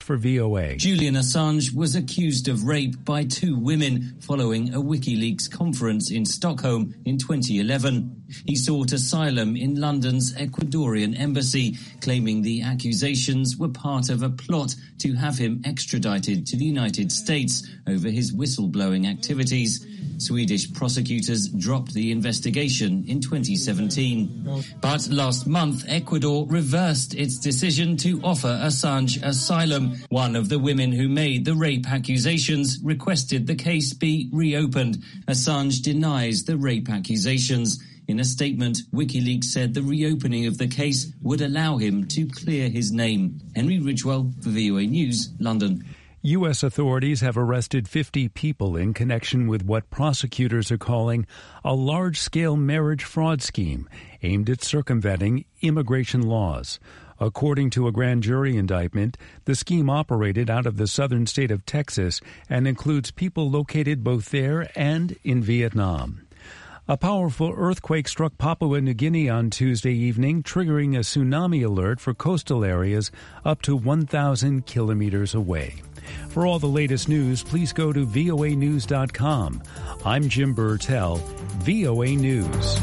for VOA. Julian Assange was accused of rape by two women following a WikiLeaks conference in Stockholm in 2011. He sought asylum in London's Ecuadorian embassy, claiming the accusations were part of a plot to have him extradited to the United States over his whistleblowing activities. Swedish prosecutors dropped the investigation in 2017. But last month, Ecuador reversed its decision to offer Assange asylum. One of the women who made the rape accusations requested the case be reopened. Assange denies the rape accusations. In a statement, WikiLeaks said the reopening of the case would allow him to clear his name. Henry Ridgewell for VOA News, London. U.S. authorities have arrested 50 people in connection with what prosecutors are calling a large scale marriage fraud scheme aimed at circumventing immigration laws. According to a grand jury indictment, the scheme operated out of the southern state of Texas and includes people located both there and in Vietnam. A powerful earthquake struck Papua New Guinea on Tuesday evening, triggering a tsunami alert for coastal areas up to 1,000 kilometers away. For all the latest news, please go to voanews.com. I'm Jim Burtell, VOA News.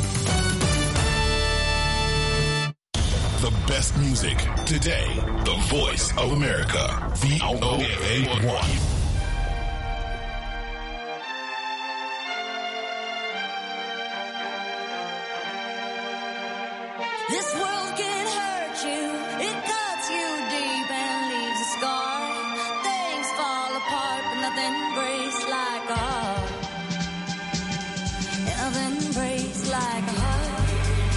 The best music today. The voice of America. VOA 1. This world can hurt you. It cuts you deep and leaves a scar. Things fall apart, but nothing breaks like a heart. Nothing breaks like a heart.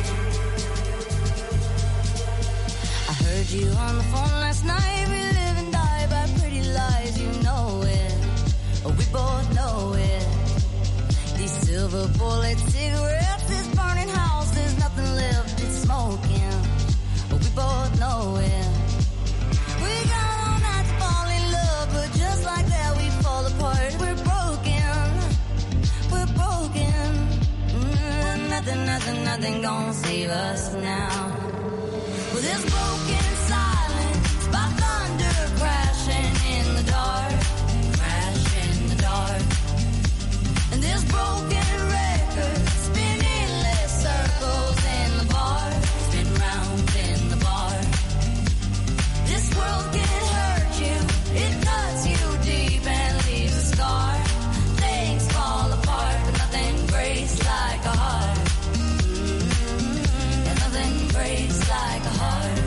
I heard you on the phone last night. We live and die by pretty lies. You know it. We both know it. These silver bullet cigarettes, this burning house, there's nothing left. It's smoking. We both know it. We got all night to fall in love, but just like that we fall apart. We're broken. We're broken. Mm, nothing, nothing, nothing gonna save us now. Well, this broken silence by thunder crashing in the dark. Crash in the dark. And this broken record spinning less circles in the bar, spin round in the bar. This world can hurt you, it cuts you deep and leaves a scar. Things fall apart, but nothing breaks like a heart. And nothing breaks like a heart.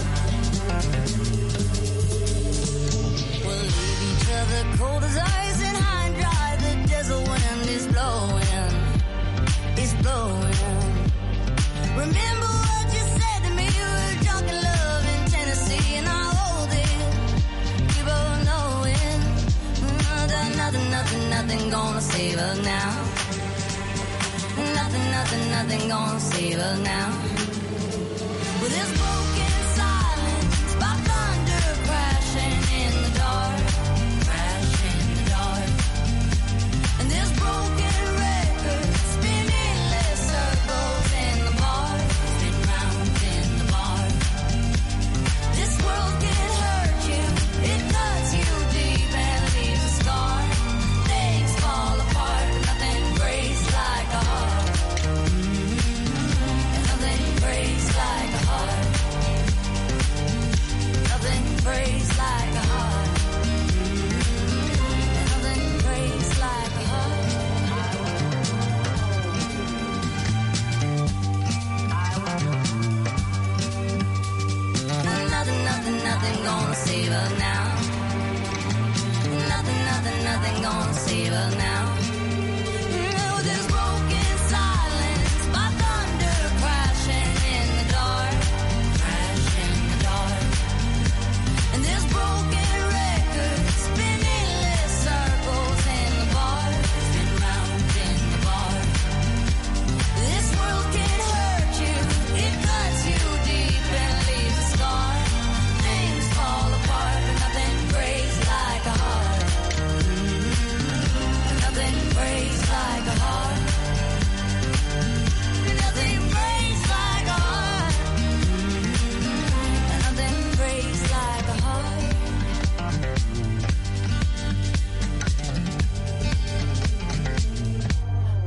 We'll leave each other cold as ice and high and dry. The desert wind is blowing, is blowing. Remember what you said to me? We were drunk in love in Tennessee, and I hold it. We both know it. Nothing, nothing, nothing, nothing gonna save us now. Nothing, nothing, nothing gonna save us now. With this broken silence by thunder crashing in the dark, crash in the dark. And this broken record spinning less circles in the bar, spin round in the bar. This world can hurt you, it cuts you deep and leaves a scar. Things fall apart, but nothing breaks like a heart. And nothing breaks like a heart.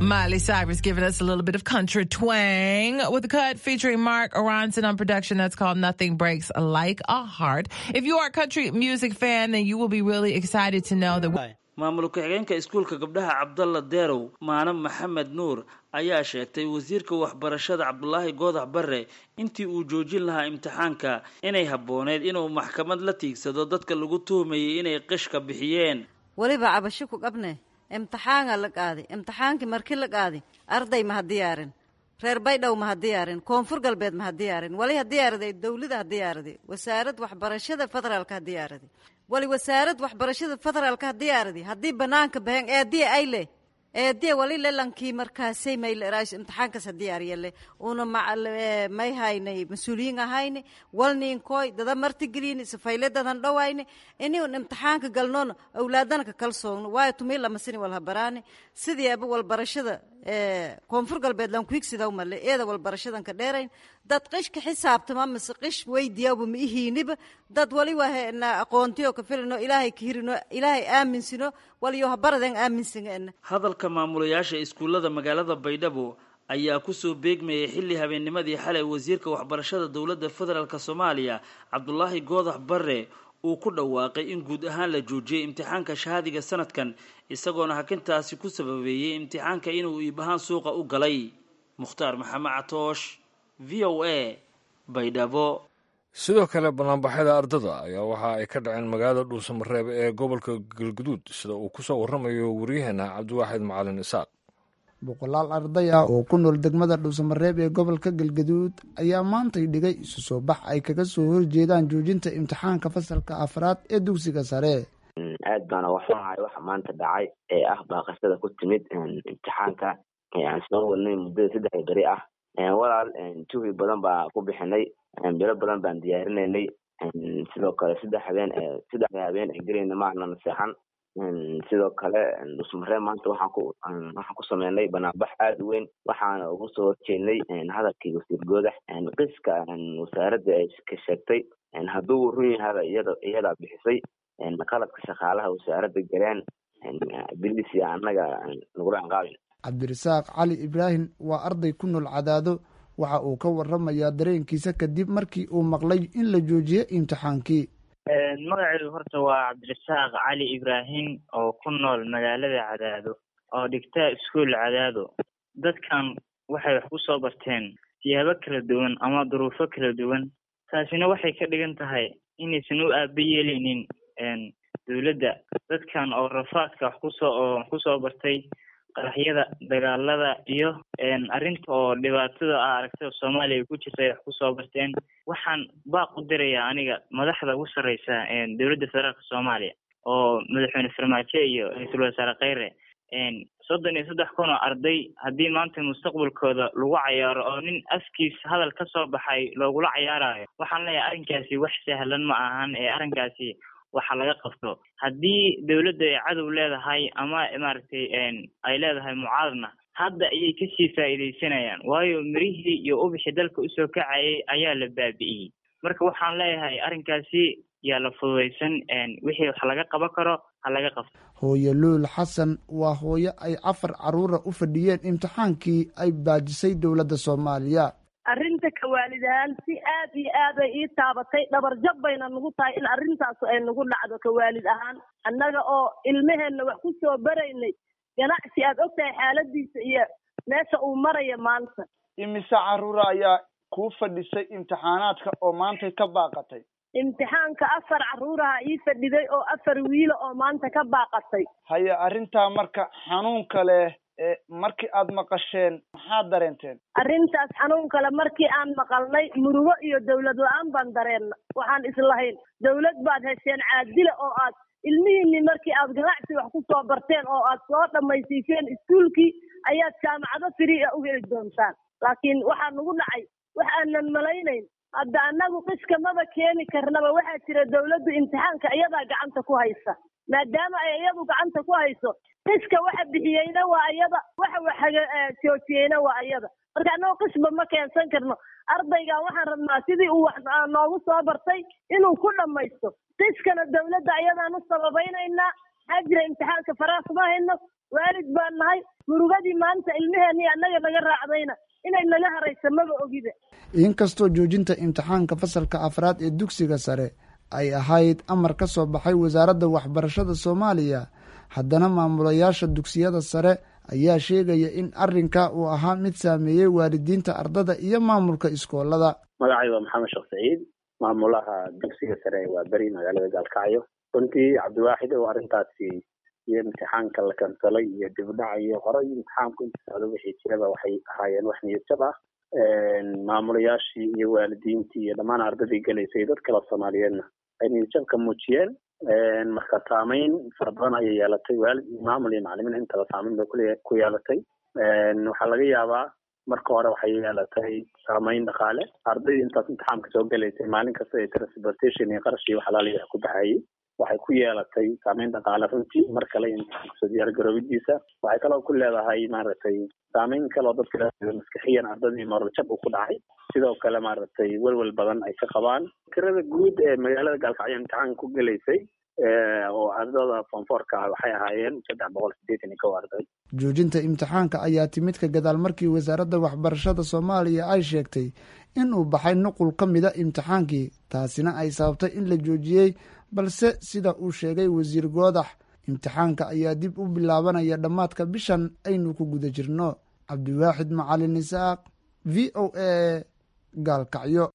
Miley Cyrus giving us a little bit of country twang with a cut featuring Mark Aronson on production that's called Nothing Breaks Like a Heart. If you are a country music fan, then you will be really excited to know that. maamul ku-xigeenka iskuulka gabdhaha cabdalla deerow maanab maxamed nuur ayaa sheegtay wasiirka waxbarashada cabdulaahi goodax bare intii uu joojin lahaa imtixaanka inay habbooneyd inuu maxkamad la tiigsado dadka lagu tuhumayay inay qishka bixiyeen weliba cabasho ku qabne imtixaanaa la qaaday imtixaankii markii la qaaday arday ma ha diyaarin reer baydhow ma ha diyaarin koonfur galbeed ma ha diyaarin wali ha diyaaraday dowlada ha diyaaraday wasaarad waxbarashada federaalka ha diyaaraday wali wasaarad waxbarashada federaalka ha diyaaraday haddii banaanka bahen eediya ay leh eediya wali lelankii markaasay mayleraash imtixaankaas ha diyaariya leh una may haynay mas-uuliyiin ahayni walniinkoy dada martigeliyni safayle dadan dhowayni iniun imtixaanka galnoona awlaadana ka kalsoogno waayo tumii lamasini walhabaraani sidii aba walbarashada koonfur galbeed lankuigsidaw male eeda walbarashadan ka dheerayn dad qishka xisaabtama mise qish weydiyaaba ma ihiiniba dad wali wahena aqoontiyo ka filino ilaahay ka hirino ilaahay aaminsino waliyo habaradan aaminsan hadalka maamulayaasha iskuullada magaalada baydhabo ayaa kusoo beegmayay xilli habeennimadii xalay wasiirka waxbarashada dowladda federaalk soomaaliya cabdulaahi goodax bare uu ku dhawaaqay in guud ahaan la joojiyey imtixaanka shahaadiga sanadkan isagoona hakintaasi ku sababeeyey imtixaanka inuu iib ahaan suuqa u galay mukhtaar maxamed catoosh v o a baydhabo sidoo kale banaanbaxyada ardada ayaa waxa ay ka dhaceen magaalada dhuusamareeb ee gobolka galguduud sida uu kusoo waramayo waryaheena cabdiwaaxid macalin isaaq boqolaal arday ah oo ku nool degmada dhuusamareeb ee gobolka galgaduud ayaa maantay dhigay isu soo bax ay kaga soo horjeedaan joojinta imtixaanka fasalka afraad ee dugsiga sare aad baana waxunahay waxa maanta dhacay ee ah baaqashada ku timid imtixaanka aan soo wadnay muddada saddexda beri ah walaal juhdi badan baa ku bixinay bilo badan baan diyaarinaynay sidoo kale saddex habeen saddexda habeen ee gelayna maana naseexan sidoo kale dhusmaree maanta waxaan ku waxaan ku sameynay banaanbax aada u weyn waxaana ugu soo horjeednay hadalkii wasiir goodax qiska wasaaradda ay ka sheegtay hadduu run yahada iyada iyadaa bixisay qaladka shaqaalaha wasaaradda galeen bilisi annaga nagula anqaabin cabdirasaaq cali ibraahim waa arday ku nool cadaado waxa uu ka waramayaa dareenkiisa kadib markii uu maqlay in la joojiyey imtixaankii magacaygu horta waa cabdirasaaq cali ibraahim oo ku nool magaalada cadaado oo dhigta iskuol cadaado dadkan waxay wax ku soo barteen siyaabo kala duwan ama duruufo kala duwan taasina waxay ka dhigan tahay inaysan u aaba yeeleynin dowladda dadkan oo rafaadka wax kusoo oo wax kusoo bartay qaraxyada dagaalada iyo arrinta oo dhibaatada a aragtida soomaaliya ku jirta ay wax kusoo barteen waxaan baaq u dirayaa aniga madaxda ugu sarreysa dowladda federaalka soomaaliya oo madaxweyne farmaajo iyo ra-iisul wasaare kheyre soddon iyo saddex kun oo arday haddii maanta mustaqbalkooda lagu cayaaro oo nin afkiis hadal ka soo baxay loogula cayaarayo waxaan leeyahay arrinkaasi wax sahlan ma ahan ee arrinkaasi waxa laga qabto haddii dowladda ay cadow leedahay ama maaragtay ay leedahay mucaaradna hadda ayay kasii faa'iidaysanayaan waayo mirihii iyo ubixii dalka usoo kacayay ayaa la baabi'iyey marka waxaan leeyahay arrinkaasi yaa la fududaysan wixii wax laga qaban karo ha laga qabto hooyo luul xasan waa hooyo ay afar caruura u fadhiyeen imtixaankii ay baajisay dowladda soomaaliya arrinta kawaalid ahaan si aad iyo aad ay ii taabatay dhabarjab bayna nagu tahay in arrintaas ay nagu dhacdo kawaalid ahaan annaga oo ilmaheenna wax ku soo baraynay ganacsi aad og tahay xaaladiisa iyo meesha uu maraya maanta imise caruura ayaa kuu fadhisay imtixaanaadka oo maantay ka baaqatay imtixaanka afar caruuraha ii fadhiday oo afar wiila oo maanta ka baaqatay haye arrintaa marka xanuunka leh ee markii aad maqasheen maxaad dareenteen arrintaas xanuun kale markii aan maqalnay murugo iyo dawlad la-aan baan dareenna waxaan islahayn dawlad baad hesheen caadila oo aad ilmihiinni markii aad ganacsi wax ku soo barteen oo aad soo dhammaysiiseen iskuulkii ayaad jaamacado firi a u heli doontaan laakiin waxaa nagu dhacay wax aanan malaynayn hadda annagu qiska maba keeni karnaba waxaa jira dawladdu imtixaanka iyadaa gacanta ku haysa maadaama ay iyadu gacanta ku hayso qiska waxa bixiyeyna waa iyada waxa wax joojiyeyna waa iyada marka annagu qisba ma keensan karno ardaygan waxaan rabnaa sidii uu wax noogu soo bartay inuu ku dhammaysto qiskana dawladda ayadaan u sababaynaynaa maxaa jira imtixaanka faraha kuma hayno waalid baan nahay murugadii maanta ilmaheenii annaga naga raacdayna inay naga haraysa maba ogida inkastoo joojinta imtixaanka fasalka afraad ee dugsiga sare ay ahayd amar ka soo baxay wasaaradda waxbarashada soomaaliya haddana maamulayaasha dugsiyada sare ayaa sheegaya in arrinka uu ahaa mid saameeyey waalidiinta ardada iyo maamulka iskoolada magacay waa maxamed sheekh saciid maamulaha dugsiga sare waa beri magaalada gaalkacyo runtii cabdiwaaxid oo arrintaasi iyo imtixaanka la kansalay iyo dibdhac iyo horay imtixaanku inta socdo wixii jiraba waxay ahaayeen wax niyadjab ah maamulayaashii iyo waalidiintii iyo dhammaan ardadii gelaysay dad kale soomaaliyeedna ay niyadjabka muujiyeen marka saameyn fara badan ayay yeelatay waalid iyo maamul iyo macalimiin intaba saameyn bay kule ku yeelatay waxaa laga yaabaa marka hore waxay yeelatay saameyn dhaqaale ardayda intaas imtixaamka soo gelaysay maalin kasta ee transportation iyo qarash iyo waxalaaliya ku baxayay waxay ku yeelatay saameyn dhaqaale runtii mar kale imtixaanka soo diyaar garoobidiisa waxay kaloo ku leedahay maaragtay saameyn kaloo dadka maskaxiyan ardadii moraljab uu ku dhacay sidoo kale maaragtay welwel badan ay ka qabaan tirada guud ee magaalada gaalkacyo imtixaanka ku gelaysay oo ardada fonfoorka ah waxay ahaayeen saddex boqol sideetan iyo kow arday joojinta imtixaanka ayaa timid ka gadaal markii wasaaradda waxbarashada soomaaliya ay sheegtay in uu baxay nuqul ka mida imtixaankii taasina ay sababtay in la joojiyey balse sida uu sheegay wasiir goodax imtixaanka ayaa dib u bilaabanaya dhammaadka bishan aynu ku guda jirno cabdiwaaxid macalin isaaq v o a gaalkacyo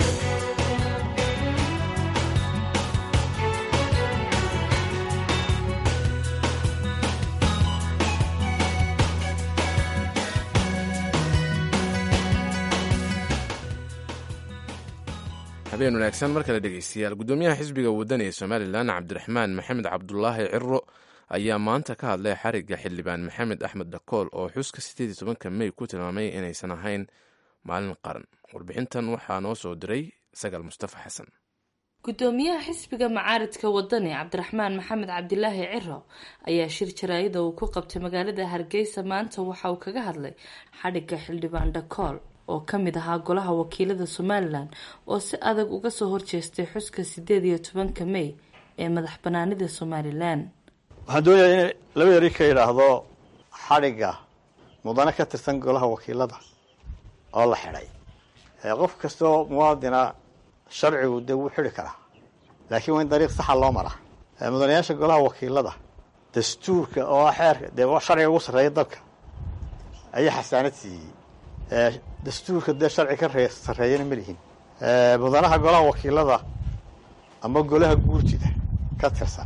habeen wanaagsan mar kale dhegeystayaal guddoomiyaha xisbiga waddan ee somalilan cabdiraxmaan maxamed cabdulaahi ciro ayaa maanta ka hadlay xarigga xildhibaan maxamed axmed dhakool oo xuska sideed iyo tobanka mey ku tilmaamay inaysan ahayn maalin qaran warbixintan waxaa noo soo diray sagaal mustafa xasan gudoomiyaha xisbiga macaaridka wadani cabdiraxmaan maxamed cabdilaahi ciro ayaa shir jaraayada uu ku qabtay magaalada hargeysa maanta waxa uu kaga hadlay xadhigga xildhibaan dhakool oo ka mid ahaa golaha wakiilada somalilan oo si adag uga soo horjeestay xuska sideed iyo tobanka mey ee madax banaanida somalilan waxaan doonayaa in laba eri ka yidhaahdo xadhigga mudane ka tirsan golaha wakiilada oo la xidhay qof kastoo muwaadina sharcigu dee wuu xidhi karaa laakiin waa in dariiq saxa loo maraa mudanayaasha golaha wakiilada dastuurka oo ah xeerka dee sharciga ugu sarreeya dalka ayaa xasaanad siiyey dastuurka dee sharci ka ree sarreeyana ma lihin mudanaha golaha wakiilada ama golaha guurtida ka tirsan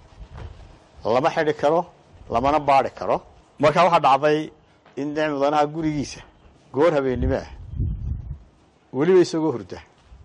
lama xidhi karo lamana baadhi karo marka waxaa dhacday in de mudanaha gurigiisa goor habeennimo ah weliba isagoo hurda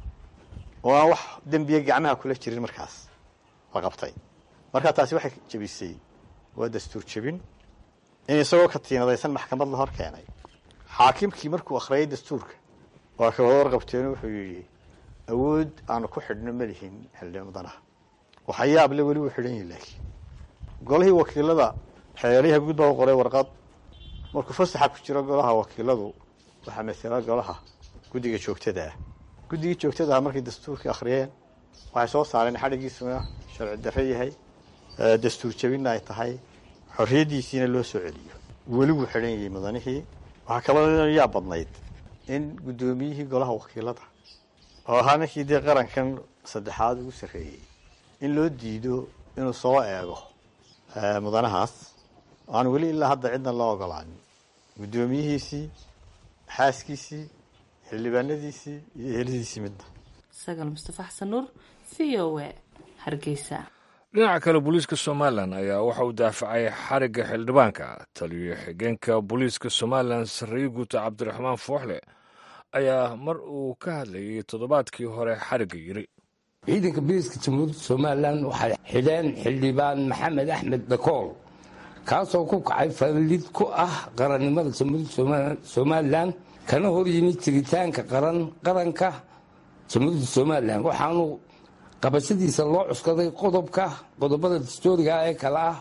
oo aan wax dembiya gacmaha kula jirin markaas la qabtay marka taasi waxay jebisay waa dastuur jebin in isagoo ka tiinadaysan maxkamad la hor keenay xaakimkii markuu akhriyay dastuurka waa ka wada warqabteen wuxuu yidhi awood aanu ku xidhno ma lihin xildhibaan mudanaha waxa yaable weli wuu xidhan yahi laakiin golihii wakiilada xeelyaha guud baa u qoray warqad markuu fasaxa ku jiro golaha wakiiladu waxaa masala golaha guddiga joogtada ah guddigii joogtada ah markay dastuurkii akhriyeen waxay soo saareen xadhigiisuna sharci darre yahay dastuur jebinna ay tahay xorriyaddiisiina loo soo celiyo weli wuu xidhan yahay mudanihii waxaa kaloo yaa badnayd in guddoomiyihii golaha wakiilada oo ahaa ninkii dee qarankan saddexaad ugu sarreeyey in loo diido inuu soo eego mudanahaas aan weli ilaa hadda cidna loo ogolaanin guddoomiyihiisii xaaskiisii xildhibaanadiisii iyo eheladiisii midna sagaal mustafa xasan nuur v o a hargeysa dhinaca kale booliiska somalilan ayaa waxa uu daafacay xarigga xildhibaanka taliyo xigeenka booliiska somalilan sarreeye guuta cabdiraxmaan fooxle ayaa mar uu ka hadlayay toddobaadkii hore xarigga yiri ciidanka booliiska jamhuuriyadda somalilan waxay xidheen xildhibaan maxamed axmed dhakool kaasoo ku kacay fallid ku ah qarannimada jamhuuriyadda somalilan kana hor yimid jiritaanka qaranka jamhuuriyadda somalilan waxaanu qabashadiisa loo cuskaday qodobka qodobada dastooriga ee kale ah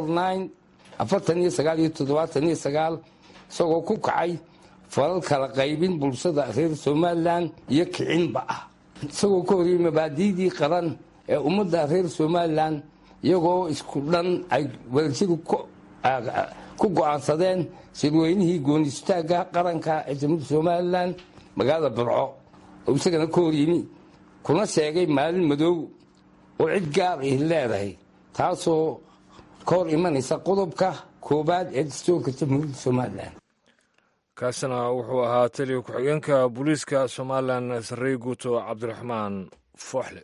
afartan iyo sagaal iyo toddobaatan iyo sagaal isagoo ku kacay falal kala qaybin bulshada reer somalilan iyo kicinba ah isagoo ka horiyey mabaadiidii qaran ee ummadda reer somalilan iyagoo isku dhan ay wadajiri ku go'aansadeen shirweynihii goonistaagga qaranka ee jamhuuriyadda somalilan magaalada burco oo isagana ka hor yimi kuna sheegay maalin madow oo cid gaar ihi leedahay taasoo ka hor imanaysa qodobka koowaad ee dastuurka jamhuuriyadda somalilan kaasina wuxuu ahaa taliya ku-xigeenka booliiska somalilan sarrey guuto cabdiraxmaan fooxle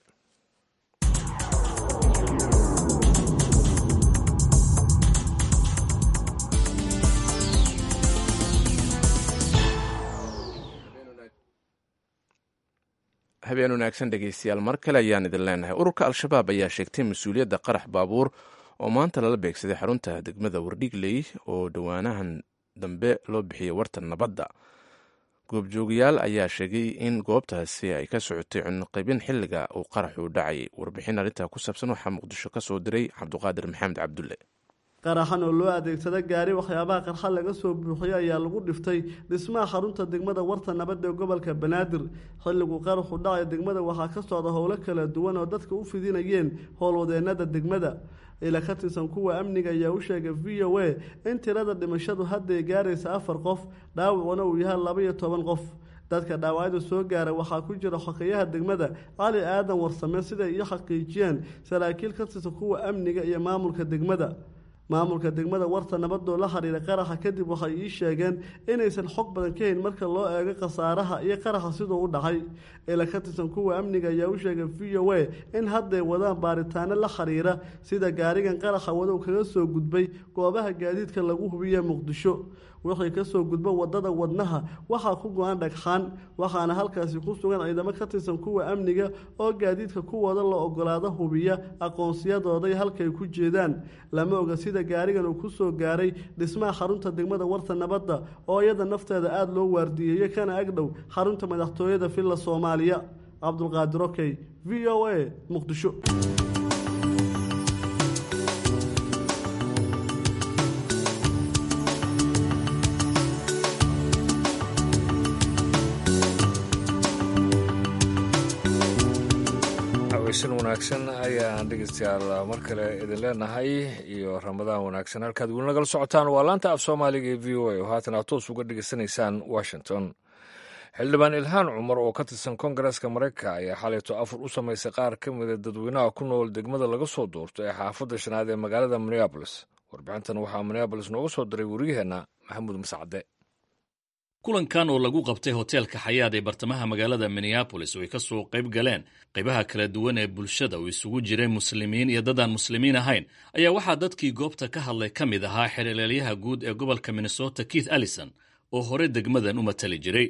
habeen wanaagsan dhegeystayaal mar kale ayaan idin leenahay ururka al-shabaab ayaa sheegtay mas-uuliyadda qarax baabuur oo maanta lala beegsaday xarunta degmada wardhigley oo dhowaanahan dambe loo bixiyey warta nabadda goobjoogayaal ayaa sheegay in goobtaasi ay ka socotay cunaqaybin xilliga uu qaraxu dhacay warbixin arrintaa ku saabsan waxaa muqdisho ka soo diray cabduqaadir maxamed cabdulle qaraxan oo loo adeegsada gaari waxyaabaha qarxa laga soo buuxiyey ayaa lagu dhiftay dhismaha xarunta degmada warta nabadda ee gobolka banaadir xilliguu qaraxu dhacay degmada waxaa ka socda howlo kala duwan oo dadka u fidinayeen howlwadeenada degmada ila ka tirsan kuwa amniga ayaa u sheegay v o a in tirada dhimashadu hadday gaaraysa afar qof dhaawacuna uu yahay laba iyo toban qof dadka dhaawacyada soo gaara waxaa ku jira xokeyaha degmada cali aadan warsame siday iyo xaqiijiyeen saraakiil ka tirsan kuwa amniga iyo maamulka degmada maamulka degmada warta nabadoo la xiriira qaraxa kadib waxay ii sheegeen inaysan xog badan ka hayn marka loo eego khasaaraha iyo qaraxa siduu u dhacay ila ka tirsan kuwa amniga ayaa u sheegay v o a in hadday wadaan baaritaano la xiriira sida gaarigan qaraxa wadow kaga soo gudbay goobaha gaadiidka lagu hubiye muqdisho wixii kasoo gudba wadada wadnaha waxaa ku go-an dhagxaan waxaana halkaasi ku sugan ciidamo ka tirsan kuwa amniga oo gaadiidka kuwooda la ogolaado hubiya aqoonsiyadooday halkay ku jeedaan lama oga sida gaarigan uu kusoo gaaray dhismaha xarunta degmada warta nabadda oo iyada nafteeda aada loo waardiyeeyey kana agdhow xarunta madaxtooyada villa soomaaliya cabdulqaadir okey v o a muqdisho weysan wanaagsan ayaan dhegeystayaal mar kale idin leenahay iyo ramadaan wanaagsan halkaad weli nagala socotaan waa laanta af soomaaliga ee v o a oo haatan aad toos uga dhegeysanaysaan washington xildhibaan ilhaan cumar oo ka tirsan kongareska maraykanka ayaa xalayto afur u samaysay qaar ka mida dadweynaha ku nool degmada laga soo doorto ee xaafadda shanaad ee magaalada minneabolis warbixintan waxaa minneabolis nooga soo diray wariyaheenna maxamuud mascade kulankan oo lagu qabtay hoteelka xayaad ee bartamaha magaalada minneabolis oo ay ka soo qayb galeen qaybaha kala duwan ee bulshada oo isugu jiray muslimiin iyo dadaan muslimiin ahayn ayaa waxaa dadkii goobta ka hadlay ka mid ahaa xereelyaha guud ee gobolka minnesota keith allison oo hore degmadan u matali jiray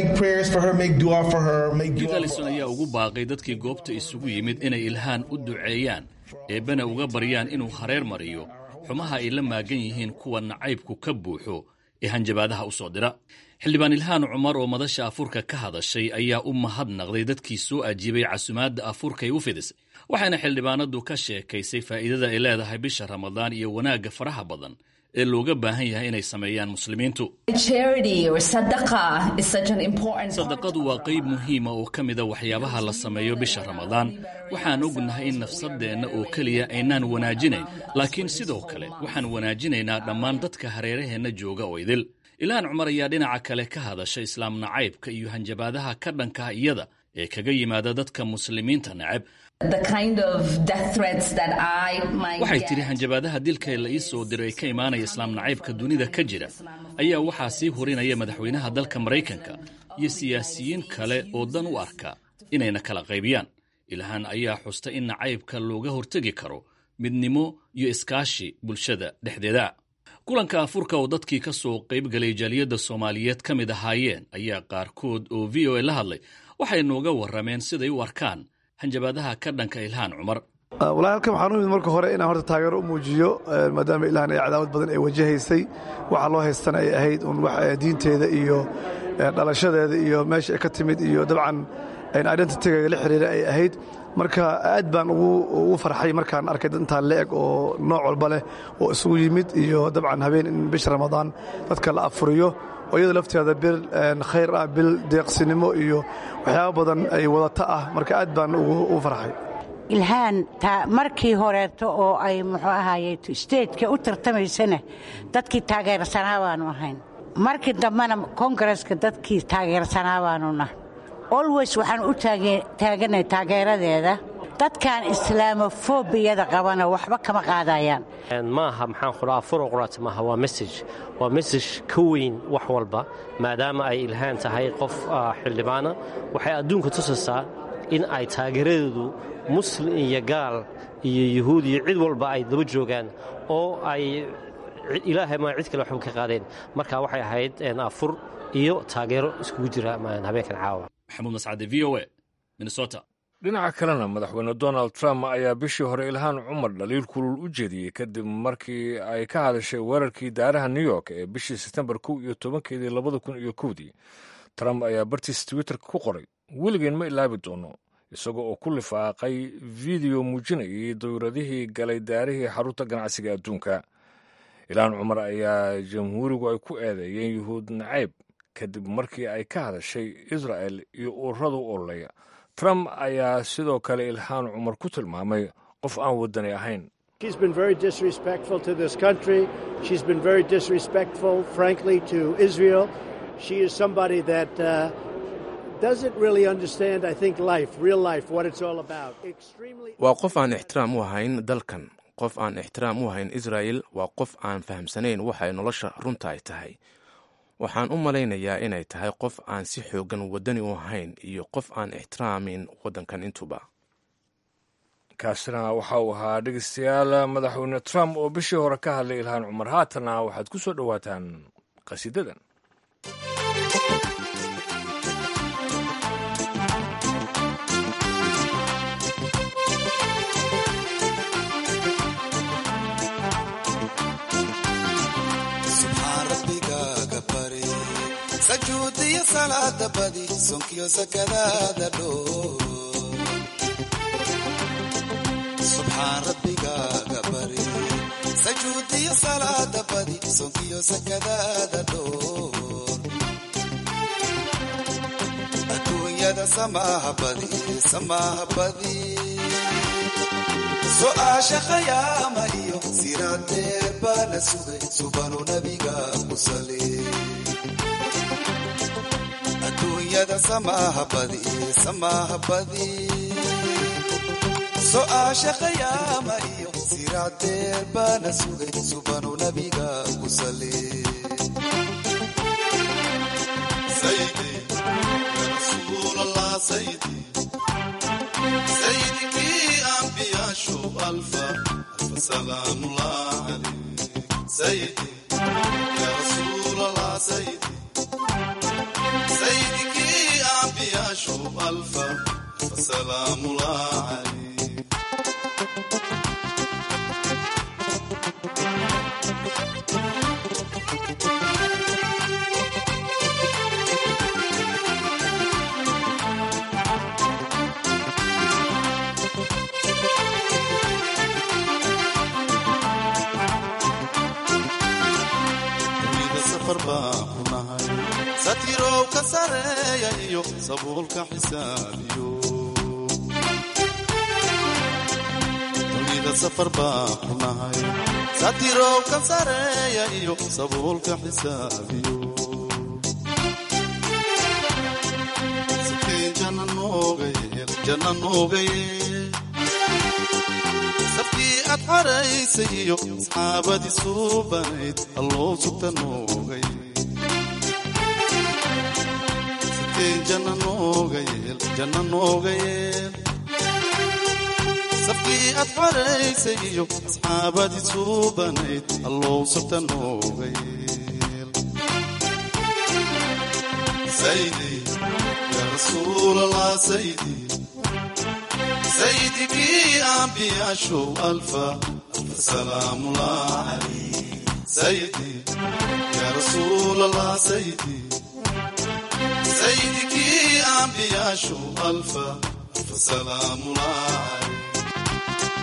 keith allison ayaa ugu baaqay dadkii goobta isugu yimid inay ilhaan u duceeyaan eebbana uga baryaan inuu hareer mariyo xumaha ay la maagan yihiin kuwa nacaybku ka buuxo ee hanjabaadaha u soo dira xildhibaan ilhaan cumar oo madasha afurka ka hadashay ayaa u mahadnaqday dadkii soo ajiibay casumaadda afurkay u fidisay waxayna xildhibaanadu ka sheekaysay faa'iidada ay leedahay bisha ramadaan iyo wanaagga faraha badan ee looga baahan yahay inay sameeyaan muslimiintu sadaqadu waa qayb muhiima oo ka mida waxyaabaha la sameeyo bisha ramadaan waxaan ognahay in nafsadeenna oo keliya aynaan wanaajinayn laakiin sidoo kale waxaan wanaajinaynaa dhammaan dadka hareeraheenna jooga oo idil ilhaan cumar ayaa dhinaca kale ka hadasha islaam nacaybka iyo hanjabaadaha ka dhankaha iyada ee kaga yimaada dadka muslimiinta neceb waxay tidhi hanjabaadaha dilka la ii soo diray ee ka imaanaya islaam nacaybka dunida ka jira ayaa waxaa sii hurinaya madaxweynaha dalka maraykanka iyo siyaasiyiin kale oo dan u arka inayna kala qaybiyaan ilhaan ayaa xusta in nacaybka looga hortegi karo midnimo iyo iskaashi bulshada dhexdeeda kulanka afurka oo dadkii ka soo qayb galay jaaliyadda soomaaliyeed ka mid ahaayeen ayaa qaarkood oo v o a la hadlay waxay nooga warrameen siday u arkaan hanjabaadaha ka dhanka ilhaan cumar walahi halkan waxaan u imid marka hore inaan horta taageero u muujiyo maadaama ilhaan ay cadaawad badan ay wajahaysay waxaa loo haystana ay ahayd un diinteeda iyo dhalashadeeda iyo meesha ay ka timid iyo dabcan identityga la xiriira ay ahayd marka aad baan ugu farxay markaan arkay intaa leeg oo nooc walba leh oo isugu yimid iyo dabcan habeen in bisha ramadaan dadka la afuriyo oo iyada lafteeda bil khayr ah bil deeqsinimo iyo waxyaaba badan ay wadata ah marka aad baan ugu farxay ilhaan markii horeeto oo ay muxuu ahaaye stageka u tartamaysana dadkii taageersanaa baanu ahayn markii dambena kongareska dadkii taageersanaa baanuna olways waxaan u taaganay taageeradeeda dadkan islaamofobiyada qabana waxba kama qaadayaan maaha maxaan qudhaa furuqrat maaha waa message waa message ka weyn wax walba maadaama ay ilhaan tahay qof xildhibaana waxay adduunka tusaysaa in ay taageeradeedu muslim iyo gaal iyo yuhuud iyo cid walba ay daba joogaan oo ay ilaahay ma cid kale waxba ka qaadeen marka waxay ahayd afur iyo taageero iskugu jira habeenkan caawa maxamuud mascade v o a minnesota dhinaca kalena madaxweyne donald trump ayaa bishii hore ilhaan cumar dhaliil kulul u jeediyey kadib markii ay ka hadashay weerarkii daaraha new york ee bishii sebtembar kow iyo tobankeedii labada kun iyo kowdii trump ayaa bartiis twitterka ku qoray weligeen ma ilaabi doono isagoo oo ku lifaaqay fideyo muujinayay dawladihii galay daarihii xarunta ganacsiga adduunka ilhaan cumar ayaa jamhuurigu ay ku eedeeyeen yuhuud nacayb kadib markii ay ka hadashay israel iyo ururada u ololeya trump ayaa sidoo kale ilhaan cumar ku tilmaamay qof aan waddani ahayn She's been very disrespectful to this country. She's been very disrespectful, frankly, to Israel. She is somebody that uh, doesn't really understand, I think, life, real life, what it's all about. Extremely. waa qof aan ixtiraam u ahayn dalkan qof aan ixtiraam u ahayn israel waa qof aan fahamsanayn waxay nolosha runta ay tahay waxaan u malaynayaa inay tahay qof aan si xoogan waddani u ahayn iyo qof aan ixtiraamin waddankan intuba kaasina waxa uu ahaa dhegeystayaal madaxweyne trump oo bishii hore ka hadlay ilhaan cumar haatanna waxaad ku soo dhowaataan qhasiidadan subxaan rabbigaaga bari sajuudiyo salaada badi sonkiyo sakadaada dhoo subxaan rabbigaaga bari sajuudiyo salaada badi sonkiyo sakadaada dhoo adduunyada samaaha badi samaaha badi su'aasha khayaama iyo siraadeer baa la sugay subanu nabiga ku sali adduunyada samaaha badi samaaha badi su'aasha khayaama iyo siraadeer baa la sugay subanu nabiga ku sali sayidi ya rasuulallah sayidi سيدك أنبياء شو ألفا ألف سلام الله عليك سيدي يا رسول الله سيدي سيدك أنبياء شو ألفا ألف سلام الله عليك dunida safar baan ku nahay satirow ka sareeya iyo sabuulka xisaabiyo dunida safar baan ku nahay satirow ka sareeya iyo sabuulka xisaabiyo sakiin janna nooga yeel janna nooga yeel safkii aad xaraysay iyo asxaabadii suubanayd alloo sugta noogay sakeen janna nooga yeel janna nooga yeel safkii aad xaraysay iyo asxaabadii suubanayd alloo sugta nooga yeel saydi yaa rasuulallah saydi سيدك أنبياء شو ألفا ألف سلام الله عليك سيدي يا رسول الله سيدي سيدك أنبياء شو ألفا ألف سلام الله عليك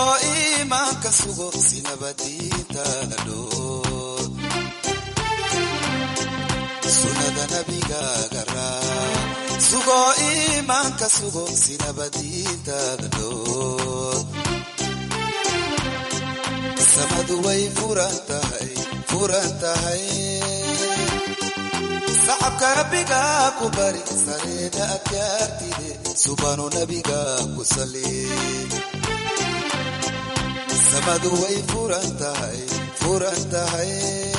sugoo iimaanka sugo si nabadiintaada dhoor sunnada nabigaaga raac sugoo iimaanka sugo si nabadiintaada dhoor samadu way furan tahay furan tahay sacabka rabbigaa ku bari sareeda adkaartide subanu nabigaa ku sali samadu way furan tahay furan tahay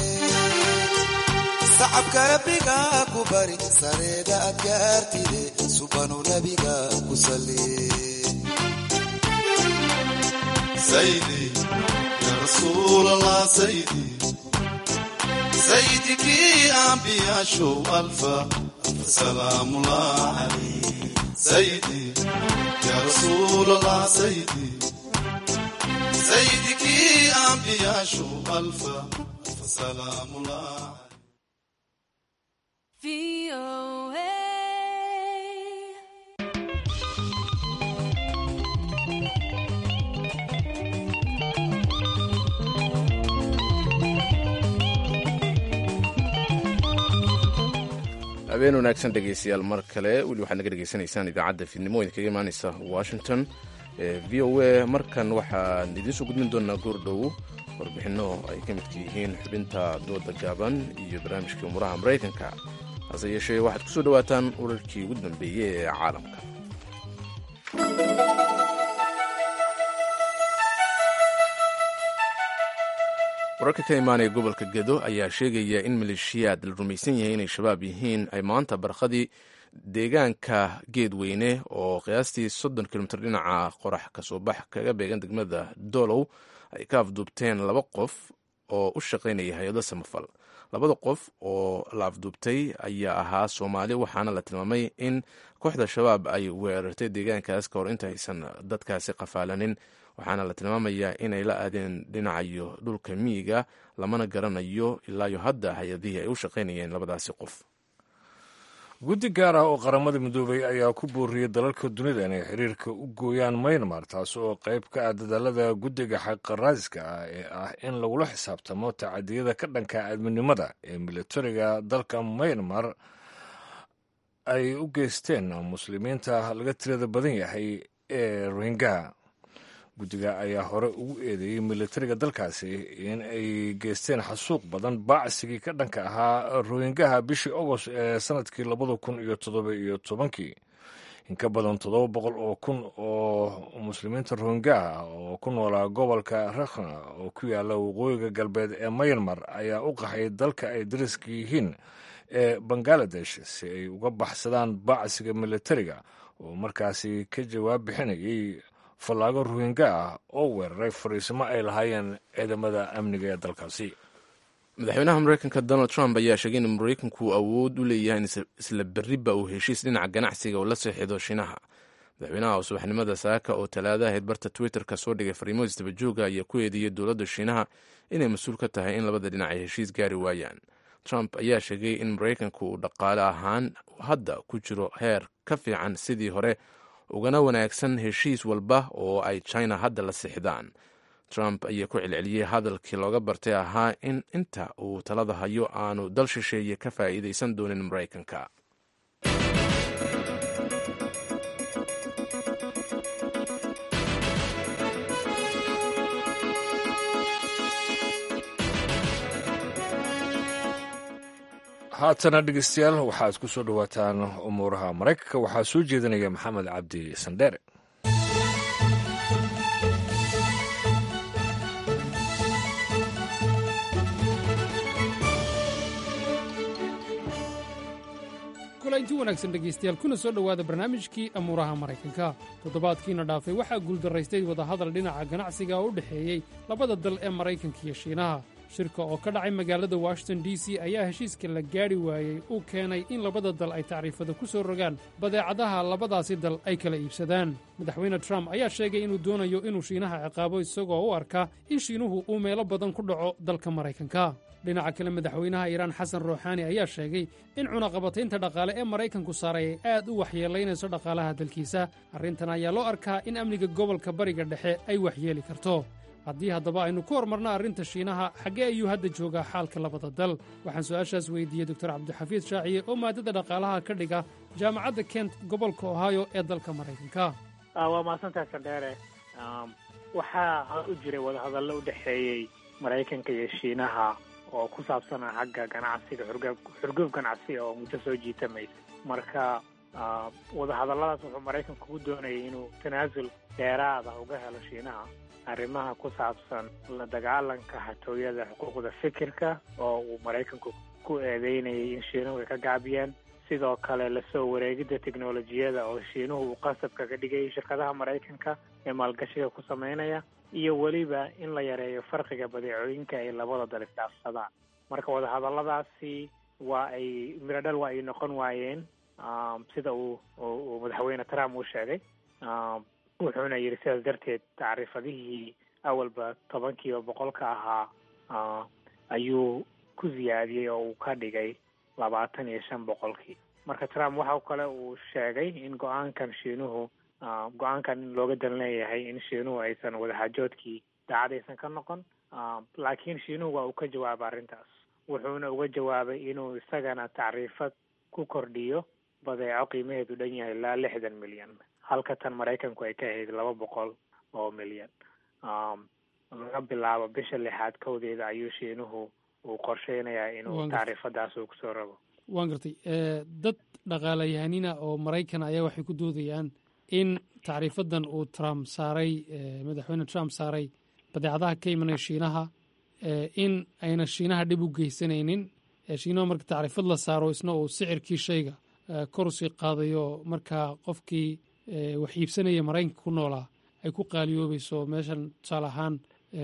sacabka rabbigaa ku bari sareeda adkaartide subanu nabigaa ku sali saydi ya rasuul allah saydi سيدك أنبياء شو ألفا ألف سلام الله عليك سيدي يا رسول الله سيدي سيدك أنبياء شو ألفا ألف سلام الله habeen wanaagsan dhegeystayaal mar kale weli waxaad naga dhegeysanaysaan idaacadda fiidnimo idinkaga imaaneysa washington v o a markan waxaan idiin soo gudbin doonaa goordhow warbixinno ay ka midka yihiin xubinta dooda gaaban iyo barnaamijkii umuraha maraykanka hase yeeshee waxaad ku soo dhowaataan urarkii ugu dambeeyey ee caalamka wararka ka imaanaya gobolka gedo ayaa sheegaya in maleeshiyaad la rumaysan yahay inay shabaab yihiin ay maanta barqadii deegaanka geedweyne oo qiyaastii soddon kilomitr dhinaca qorax kasoo bax kaga beegan degmada doolow ay ka afduubteen laba qof oo u shaqaynaya hay-ado samafal labada qof oo la afduubtay ayaa ahaa soomaali waxaana la tilmaamay in kooxda shabaab ay weerartay deegaankaas ka hor inta aysan dadkaasi qafaalanin waxaana la tilmaamayaa inay la aadeen dhinacayo dhulka miyiga lamana garanayo ilaayo hadda hay-adihii ay u shaqaynayeen labadaasi qof guddi gaar ah oo qaramada midoobay ayaa ku booriyey dalalka dunida inay xiriirka u gooyaan maynmar taas oo qayb ka ah dadaalada guddiga xaqaraadiska ah ee ah in lagula xisaabtamo tacadiyada ka dhanka aadminimada ee militariga dalka maynmar ay u geysteen muslimiinta laga tirada badan yahay ee rohingaha guddiga ayaa hore ugu eedeeyey militariga dalkaasi in ay geysteen xasuuq badan baacsigii ka dhanka ahaa rohingaha bishii agost ee sanadkii labada kun iyo toddoba iyo tobankii in ka badan toddoba boqol oo kun oo muslimiinta rohingaha oo ku noolaa gobolka rakhna oo ku yaala waqooyiga galbeed ee mayanmar ayaa u qaxay dalka ay dariska yihiin ee bangaladesh si ay uga baxsadaan baacsiga militariga oo markaasi ka jawaab bixinayay fallaago ruhinga ah oo weeraray fariisimo ay lahaayeen ciidamada amniga ee dalkaasi madaxweynaha mareykanka donald trump ayaa sheegay in mareykanku awood u leeyahay in isla berriba uu heshiis dhinaca ganacsiga uu la seexido shiinaha madaxweynaha oo subaxnimada saaka oo talaada ahayd barta twitterka soo dhigay fariimo isdabajooga ayaa ku eedeeyey dowladda shiinaha inay mas-uul ka tahay in labada dhinac ay heshiis gaari waayaan trump ayaa sheegay in mareykanku uu dhaqaale ahaan hadda ku jiro heer ka fiican sidii hore ugana wanaagsan heshiis walba oo ay china hadda la sixdaan trump ayaa ku celceliyey hadalkii looga bartay ahaa in inta uu talada hayo aanu dal shisheeye ka faa'iidaysan doonin maraykanka haatana dhegeystayaal waxaad ku soo dhowaataan umuuraha maraykanka waxaa soo jeedinaya maxamed cabdi sandheere kulanti wanaagsan dhegaystayaal kuna soo dhowaada barnaamijkii amuuraha maraykanka toddobaadkiina dhaafay waxaa guuldaraystay wadahadal dhinaca ganacsiga oo u dhexeeyey labada dal ee maraykanka iyo shiinaha shirka oo ka dhacay magaalada washington d c ayaa heshiiska la gaadhi waayey uu keenay in labada dal ay tacriifada ku soo rogaan badeecadaha labadaasi dal ay kala iibsadaan madaxweyne trump ayaa sheegay inuu doonayo inuu shiinaha ciqaabo isagoo u arka in shiinuhu uu meelo badan ku dhaco dalka maraykanka dhinaca kale madaxweynaha iiraan xasan ruuxaani ayaa sheegay in cunaqabataynta dhaqaale ee maraykanku saaray ay aad u waxyeelaynayso dhaqaalaha dalkiisa arrintan ayaa loo arkaa in amniga gobolka bariga dhexe ay waxyeeli karto haddii haddaba aynu ku hormarno arrinta shiinaha xaggee ayuu hadda joogaa xaalka labada dal waxaan su'aashaas weydiiyey doktor cabdixafiid shaaciye oo maadada dhaqaalaha ka dhiga jaamacadda kent gobolka ohio ee dalka maraykanka waa mahadsantahay sandheere waxaa hor u jiray wadahadallo u dhexeeyey maraykanka iyo shiinaha oo ku saabsanaa xagga ganacsiga xurgoob xurgoob ganacsi oo muddo soo jiitamaysa marka wadahadalladaas wuxuu maraykanku ku doonayay inuu tanaasul dheeraada uga helo shiinaha arrimaha ku saabsan la dagaalanka hatooyada xuquuqda fikirka oo uu maraykanku ku eedeynayay in shiinuhu ay ka gaabiyeen sidoo kale lasoo wareegidda teknolojiyada oo shiinuhu uu qasabka ka dhigayay shirkadaha maraykanka ee maalgashiga ku sameynaya iyo weliba in la yareeyo farqiga badeecooyinka ay labada dal isdhaafsadaan marka wadahadalladaasi waa ay miradhal waa ay noqon waayeen sida uu uu madaxweyne trump uu sheegay wuxuuna yidhi sidaas darteed tacriifadihii awalba tobankiiba boqolka ahaa ayuu ku siyaadiyey oo uu ka dhigay labaatan iyo shan boqolkii marka trump waxa kale uu sheegay in go-aankan shiinuhu go-aankan in looga dan leeyahay in shiinuhu aysan wadaxaajoodkii daacad aysan ka noqon laakiin shiinuhu waa uu ka jawaabay arrintaas wuxuuna uga jawaabay inuu isagana tacriifad ku kordhiyo badeeco qiimaheedu dhan yahay ilaa lixdan milyan halka tan maraykanku ay ka ahayd laba boqol oo milyan laga bilaabo bisha lixaad kowdeeda ayuu shiinuhu uu qorsheynayaa inuu tacriifadaas uu kusoo rabo waan gartay dad dhaqaalayahanina oo maraykan ayaa waxay ku doodayaan in tacriifadan uu trump saaray madaxweyne trump saaray badeecadaha ka imanaya shiinaha in ayna shiinaha dhib u geysanaynin shiinaha marka tacriifad la saaro isna uu sicirkii shayga kor usii qaadayo markaa qofkii wax iibsanaya maraykanka ku noolaa ay ku qaaliyoobayso meeshan tusaale ahaan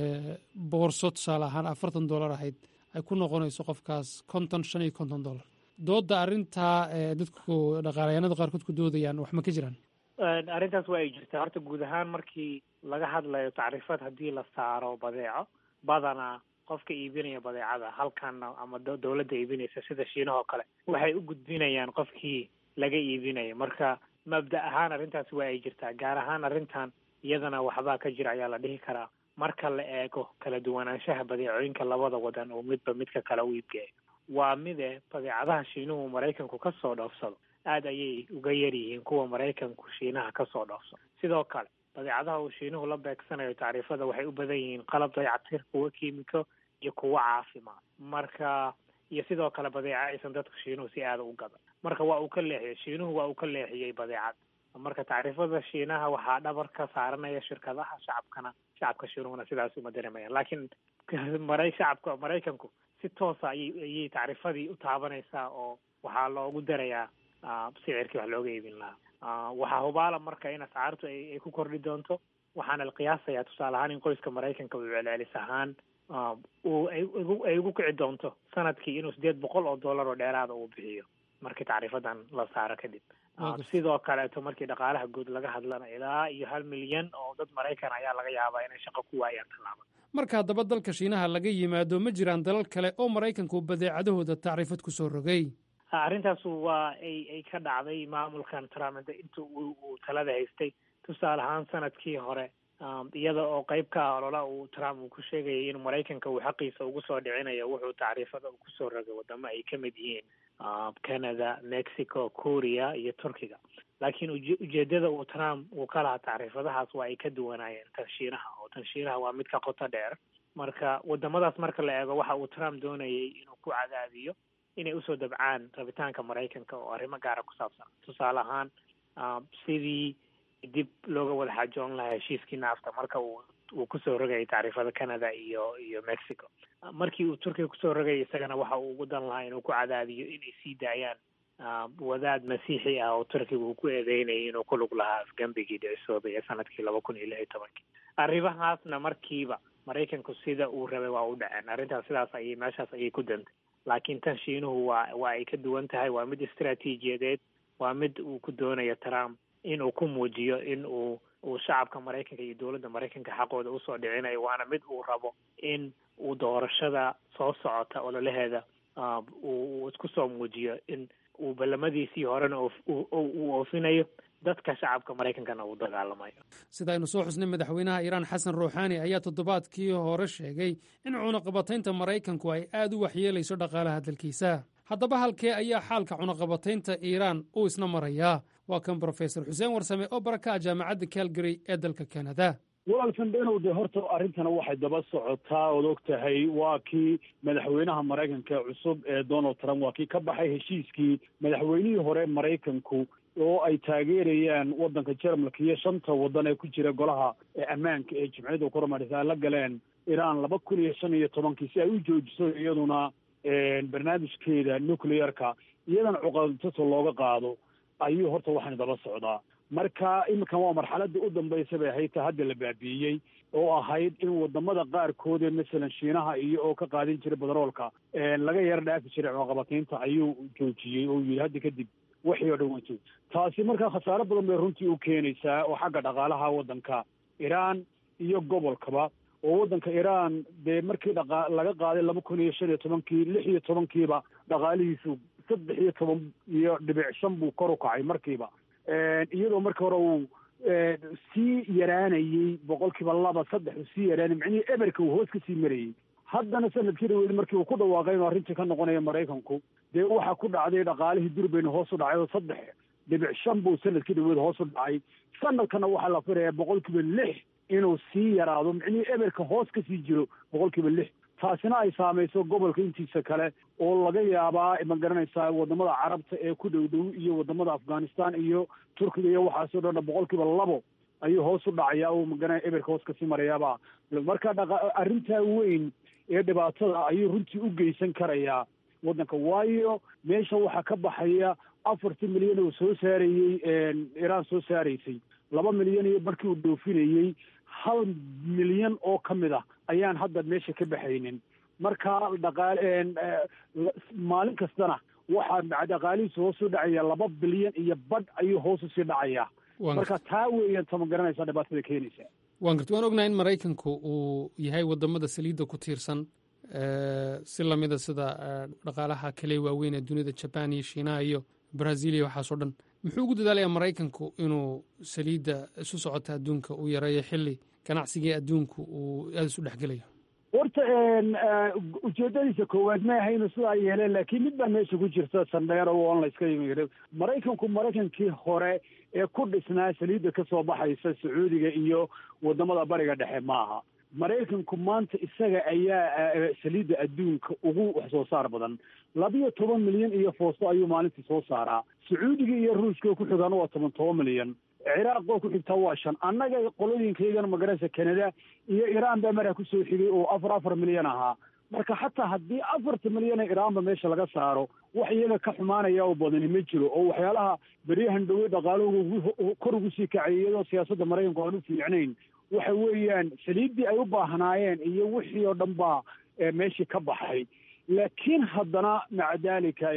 boorso tusaale ahaan afartan dollar ahayd ay ku noqonayso qofkaas konton shan iyo konton dollar doodda arrintaa dadku dhaqaalayaanada qaarkood ku doodayaan wax ma ka jiraan arrintaas waa ay jirtaa horta guud ahaan markii laga hadlayo tacriifad haddii la saaro badeeco badanaa qofka iibinaya badeecada halkana ama dowladda iibinaysa sida shiinahoo kale waxay u gudbinayaan qofkii laga iibinaya marka mabda ahaan arrintaas waa ay jirtaa gaar ahaan arrintan iyadana waxbaa ka jira ayaa la dhihi karaa marka la eego kala duwanaanshaha badeecooyinka labada wadan oo midba midka kale u iibgeeyo waa mide badeecadaha shiinuhu maraykanku ka soo dhoofsado aad ayay uga yar yihiin kuwa maraykanku shiinaha ka soo dhoofsado sidoo kale badeecadaha uu shiinuhu la beegsanayo tacriifada waxay u badan yihiin qalab dayactir kuwa kiimiko iyo kuwa caafimaad marka iyo sidoo kale badeeca aysan dadku shiinuhu si aada u gadan marka waa uu ka leexiyey shiinuhu waa uu ka leexiyey badeecad marka tacriifada shiinaha waxaa dhabar ka saaranaya shirkadaha shacabkana shacabka shiinuhuna sidaas uma dareemayaan laakiin maray shacabka maraykanku si toosa ayay ayay tacriifadii u taabanaysaa oo waxaa loogu darayaa sicirkii wax looga iibin lahaa waxaa hubaala marka in ascaartu ay ku kordhi doonto waxaana la qiyaasayaa tusaale ahaan in qoyska maraykanka uu celcelis ahaan uu ay ugu kici doonto sanadkii inuu sideed boqol oo dollar oo dheeraada uu bixiyo markii tacriifadan la saaro kadib sidoo kaleeto markii dhaqaalaha guud laga hadlana ilaa iyo hal milyan oo dad maraykan ayaa laga yaabaa inay shaqo ku waayaan tallaaba marka haddaba dalka shiinaha laga yimaado ma jiraan dalal kale oo maraykanku badeecadahooda tacriifad ku soo rogay arrintaas waa ay ay ka dhacday maamulkan trump inta uu talada haystay tusaale ahaan sanadkii hore iyada oo qayb ka ah olola uu trump uu ku sheegayay in maraykanka uu xaqiisa ugu soo dhicinayo wuxuu tacriifada uu kusoo rogay wadamo ay ka mid yihiin canada mexico korea iyo turkiga laakiin ujeedada uu trump uu ka lahaa tacriifadahaas waa ay ka duwanaayeen tan shiinaha oo tan shiinaha waa mid ka qoto dheer marka wadamadaas marka la eego waxa uu trump doonayay inuu ku cadaadiyo inay usoo dabcaan rabitaanka maraykanka oo arrimo gaara ku saabsan tusaale ahaan sidii dib looga wada xaajoon lahaa heshiiskii naafta marka uu uu kusoo rogayay tacriifada canada iyo iyo mexico markii uu turkiga kusoo rogayay isagana waxa uu ugu dan lahaa inuu ku cadaadiyo inay sii daayaan wadaad masiixi ah oo turkiga uu ku eedeynayay inuu ku lug lahaa afgembigii dhicisoobay ee sanadkii laba kun iyo lix iyo tobankii arrimahaasna markiiba maraykanku sida uu rabay waa u dhaceen arrintaas sidaas ayay meeshaas ayay ku dantay laakiin tan shiinuhu waa waa ay ka duwan tahay waa mid istaraatiijiyadeed waa mid uu ku doonayo trump in uu ku muujiyo in uu uu shacabka maraykanka iyo dowladda maraykanka xaqooda usoo dhicinayo waana mid uu rabo in uu doorashada soo socota ololaheeda uu isku soo muujiyo in uu ballamadiisii horena uu oofinayo dadka shacabka maraykankana uu dagaalamayo sida aynu soo xusnay madaxweynaha iiraan xasan ruuxaani ayaa toddobaadkii hore sheegay in cunaqabataynta maraykanku ay aad u waxyeelayso dhaqaalaha dalkiisa haddaba halkee ayaa xaalka cunaqabataynta iiraan uu isna marayaa waa kan brofesor xuseen warsame oo baraka ah jaamacadda calgary ee dalka kanada walaalkan dhenow de horta arrintana waxay daba socotaa ood og tahay waa kii madaxweynaha maraykanka cusub ee donald trump waa kii ka baxay heshiiskii madaxweynihii hore maraykanku oo ay taageerayaan waddanka jermalka iyo shanta waddan ee ku jira golaha ammaanka ee jimciyadda kuramadhisa la galeen iiraan laba kun iyo shan iyo tobankii si ay u joojiso iyaduna barnaamijkeeda nuclearka iyadana cuqadtaso looga qaado ayuu horta waxaan daba socdaa marka iminkan waa marxaladii u dambaysa bay ahayd ta hadda la baabiiyey oo ahayd in wadamada qaarkood ee masalan shiinaha iyo oo ka qaadin jiray badaroolka laga yaro dhaafi jiray cunaqabataynta ayuu joojiyey oo yidhi hadda kadib waxii oo dhan waa joog taasi markaa khasaaro badan bay runtii u keenaysaa oo xagga dhaqaalaha waddanka iiraan iyo gobolkaba oo waddanka iiraan dee markii dhaqa laga qaaday laba kun iyo shan iyo tobankii lix iyo tobankiiba dhaqaalihiisu saddex iyo toban iyo dhibic shan buu kor u kacay markiiba iyadoo markii hore uu sii yaraanayey boqolkiiba laba saddex uu sii yaraanay micnihii eberka uu hoos ka sii marayey haddana sanadkii dhaweyd markii uu ku dhawaaqay inuu arrintii ka noqonaya maraykanku dee waxaa ku dhacday dhaqaalihii durbayna hoos u dhacay oo saddex dhibic shan buu sanadkii dhaweyd hoos u dhacay sanadkana waxaa la filayaa boqolkiiba lix inuu sii yaraado micnihii eberka hoos ka sii jiro boqolkiiba lix taasina ay saamayso gobolka intiisa kale oo laga yaabaa ma garanaysaa wadamada carabta ee ku dhow dhow iyo wadamada afghanistan iyo turkiga iyo waxaasoo dhan boqolkiiba labo ayuu hoos u dhacaya oo magara eberka hoos kasii marayaaba marka dhaqa arrintaa weyn ee dhibaatada ayuu runtii u geysan karayaa waddanka waayo meesha waxaa ka baxaya afartii milyan oo soo saarayey iiraan soo saaraysay laba milyan iyo markii uu dhoofinayey hal milyan oo ka mid ah ayaan hadda meesha ka baxaynin marka dhaqaal maalin kastana waxaa dhaqaalihiisu hoos u dhacaya laba bilyan iyo badh ayuu hoos usii dhacayaa marka taa weeyaan tama garanaysaa dhibaatada keenaysa waan garta waan ognahay in maraykanku uu yahay wadamada saliidda ku tiirsan si lamida sida dhaqaalaha kale waaweyn ee dunida jaban iyo shiinaha iyo brazil iyo waxaasoo dhan muxuu ugu dadaalayaa maraykanku inuu saliidda isu socota adduunka uu yareeyo xilli ganacsigii adduunku uu aada isu dhexgelayo horta ujeedadiisa koowaad ma aha inuu sidaa yeeleen laakiin mid baa meesha ku jirta sandheero oon la iska yimid maraykanku maraykankii hore ee ku dhisnaa saliidda kasoo baxaysa sacuudiga iyo wadamada bariga dhexe ma aha maraykanku maanta isaga ayaa saliidda adduunka ugu wax soo saar badan labiyo toban milyan iyo foosto ayuu maalintii soo saaraa sacuudiga iyo ruushka ku xigaana waa toban toban milyan ciraaq oo ku xigtaa waa shan annaga qolooyinkaygana magaraysa canada iyo iiraan baa maraa kusoo xigay oo afar afar milyan ahaa marka xataa haddii afarta milyan ee iraanba meesha laga saaro wax iyaga ka xumaanaya oo badani ma jiro oo waxyaalaha beryahan dhowey dhaqaaluhu kor ugu sii kacay iyadoo siyaasadda maraykanku aan u fiicnayn waxa weeyaan saliiddii ay u baahnaayeen iyo wixii oo dhan baa meeshii ka baxay laakiin haddana maca dalika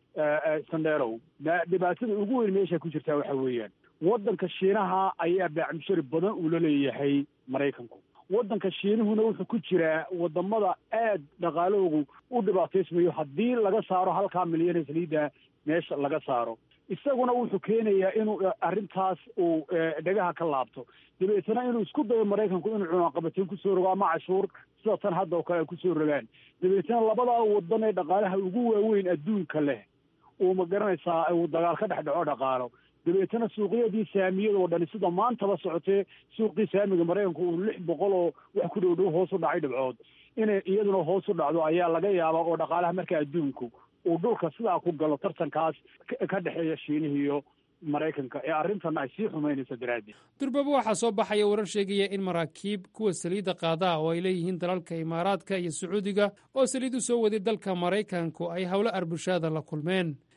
sandherow dhibaatada ugu weyn meesha ku jirtaa waxa weeyaan waddanka shiinaha ayaa baacmushari badan uu la leeyahay maraykanku waddanka shiinuhuna wuxuu ku jiraa wadamada aad dhaqaalahoogu u dhibaataysmayo haddii laga saaro halkaa milyan ee saliidda meesha laga saaro isaguna wuxuu keenayaa inuu arrintaas uu dhegaha ka laabto dabeetana inuu isku dayo maraykanku inuu cunaqabateen kusoo rogo ama cashuur sida tan hadda oo kale ay kusoo rogaan dabeetana labadaa wadan ee dhaqaalaha ugu waaweyn adduunka leh uu ma garanaysaa uu dagaal ka dhex dhaco dhaqaalo dabeetana suuqyadii saamiyada oo dhani sida maantaba socotee suuqii saamiga maraykanku uu lix boqol oo wax ku dhow dhow hoos u dhacay dhibcood inay iyaduna hoos u dhacdo ayaa laga yaabaa oo dhaqaalaha marka adduunku uu dhulka sidaa ku galo tartankaas ka dhexeeya shiinihi iyo maraykanka ee arrintanna ay sii xumaynayso daraaddeed durbaba waxaa soo baxaya warar sheegaya in maraakiib kuwa saliidda qaadaa oo ay leeyihiin dalalka imaaraadka iyo sacuudiga oo saliid u soo waday dalka maraykanku ay howlo arbushaada la kulmeen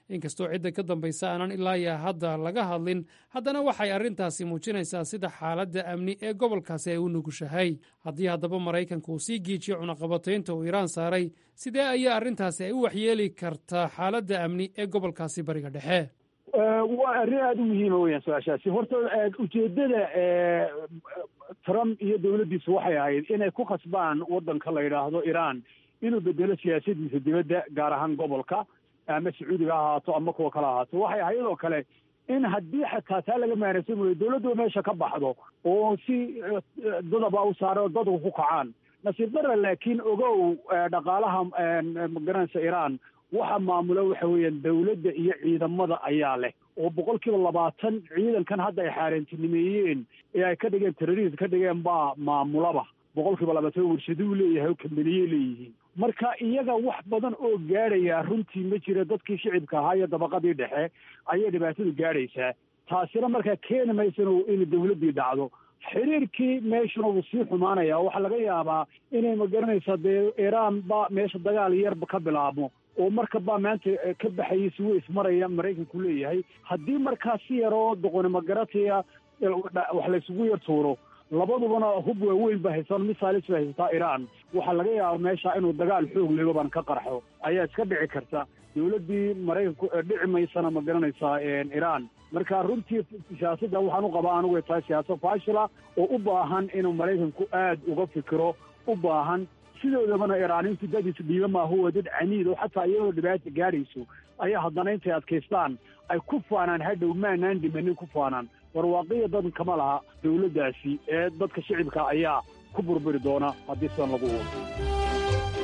inkastoo cidda ka dambaysa aanan ilaaya hadda laga hadlin haddana waxay arrintaasi muujinaysaa sida xaaladda amni ee gobolkaasi ay u nugushahay haddii haddaba maraykanka uu sii giijiyo cunaqabataynta uu iiraan saaray sidee ayaa arrintaasi ay u waxyeeli kartaa xaaladda amni ee gobolkaasi bariga dhexe waa arrin aada u muhiima weyaan su-aashaasi horta ujeedada trump iyo dowladdiisu waxay ahayd inay ku khasbaan waddanka la yidhaahdo iran inuu bedelo siyaasadiisa dibadda gaar ahaan gobolka ama sacuudiga ha ahaato ama kuwa kale ahaato waxay ahayd oo kale in haddii xataa taa laga maanaysan wayo dowladdu meesha ka baxdo oo si dadaba u saaro dadku ku kacaan nasiib dara laakiin ogow dhaqaalaha magaranaysa iran waxa maamula waxa weeyaan dowladda iyo ciidamada ayaa leh oo boqol kiiba labaatan ciidankan hadda ay xaaraantinimeeyeen ee ay ka dhigeen terrorist ka dhigeen baa maamulaba boqol kiiba labaatan warshaduu leeyahay oo kambaniyey leeyihiin marka iyaga wax badan oo gaadhaya runtii ma jira dadkii shicibka ahaa iyo dabaqadii dhexe ayay dhibaatadu gaadhaysaa taasina markaa keeni maysan in dowladdii dhacdo xiriirkii meeshuna wuu sii xumaanaya waxaa laga yaabaa inay magaranaysa dee iiraan ba meesha dagaal yarba ka bilaabmo oo marka baa maanta ka baxayay si way ismaraya maraykanku leeyahay haddii markaa si yaroo doqonimo garatiya wax laysugu yar tuuro labadubana hub waaweyn ba haysan misaalis ba haysataa iiraan waxaa laga yaaba meesha inuu dagaal xoog legoban ka qarxo ayaa iska dhici karta dowladdii maraykanku dhici maysana ma garanaysaa iiraan marka runtii siyaasadda waxaan u qabaa anigu tahay siyaasad faashila oo u baahan inuu maraykanku aad uga fikiro u baahan sidoodabana iiraaniintu dadiis dhiiba maaha waa dad caniid oo xataa iyadoo dhibaata gaadhayso ayaa haddana intay adkaystaan ay ku faanaan hadhow maanaan dhimanin ku faanaan warwaaqiya dad kama laha dowladdaasi ee dadka shicibka ayaa ku burburi doona haddii sidan lagu wado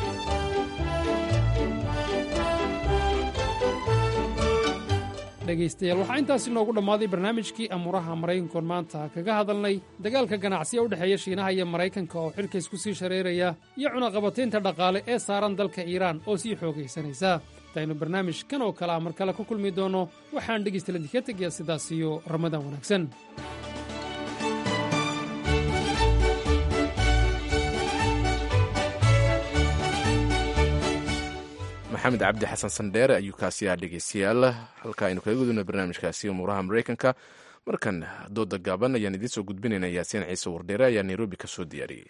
dhegaystayaal waxaa intaasi noogu dhammaaday barnaamijkii amuuraha maraykankoon maanta kaga hadalnay dagaalka ganacsiya u dhexeeya shiinaha iyo maraykanka oo xilka isku sii shareeraya iyo cunaqabataynta dhaqaale ee saaran dalka iiraan oo sii xoogaysanaysa intaynu barnaamijkan oo kale a mar kale ku kulmi doonno waxaan dhegaystaladii ka tegayaa sidaas iyo ramadaan wanaagsan maxamed cabdi xasan sandheere ayuu kaasi ah dhegeystayaal halka aynu kaga gudubna barnaamijkaasi umuuraha maraykanka markan dooda gaaban ayaan idiin soo gudbinayna yaasiin ciise wardheere ayaa nairobi ka soo diyaariyey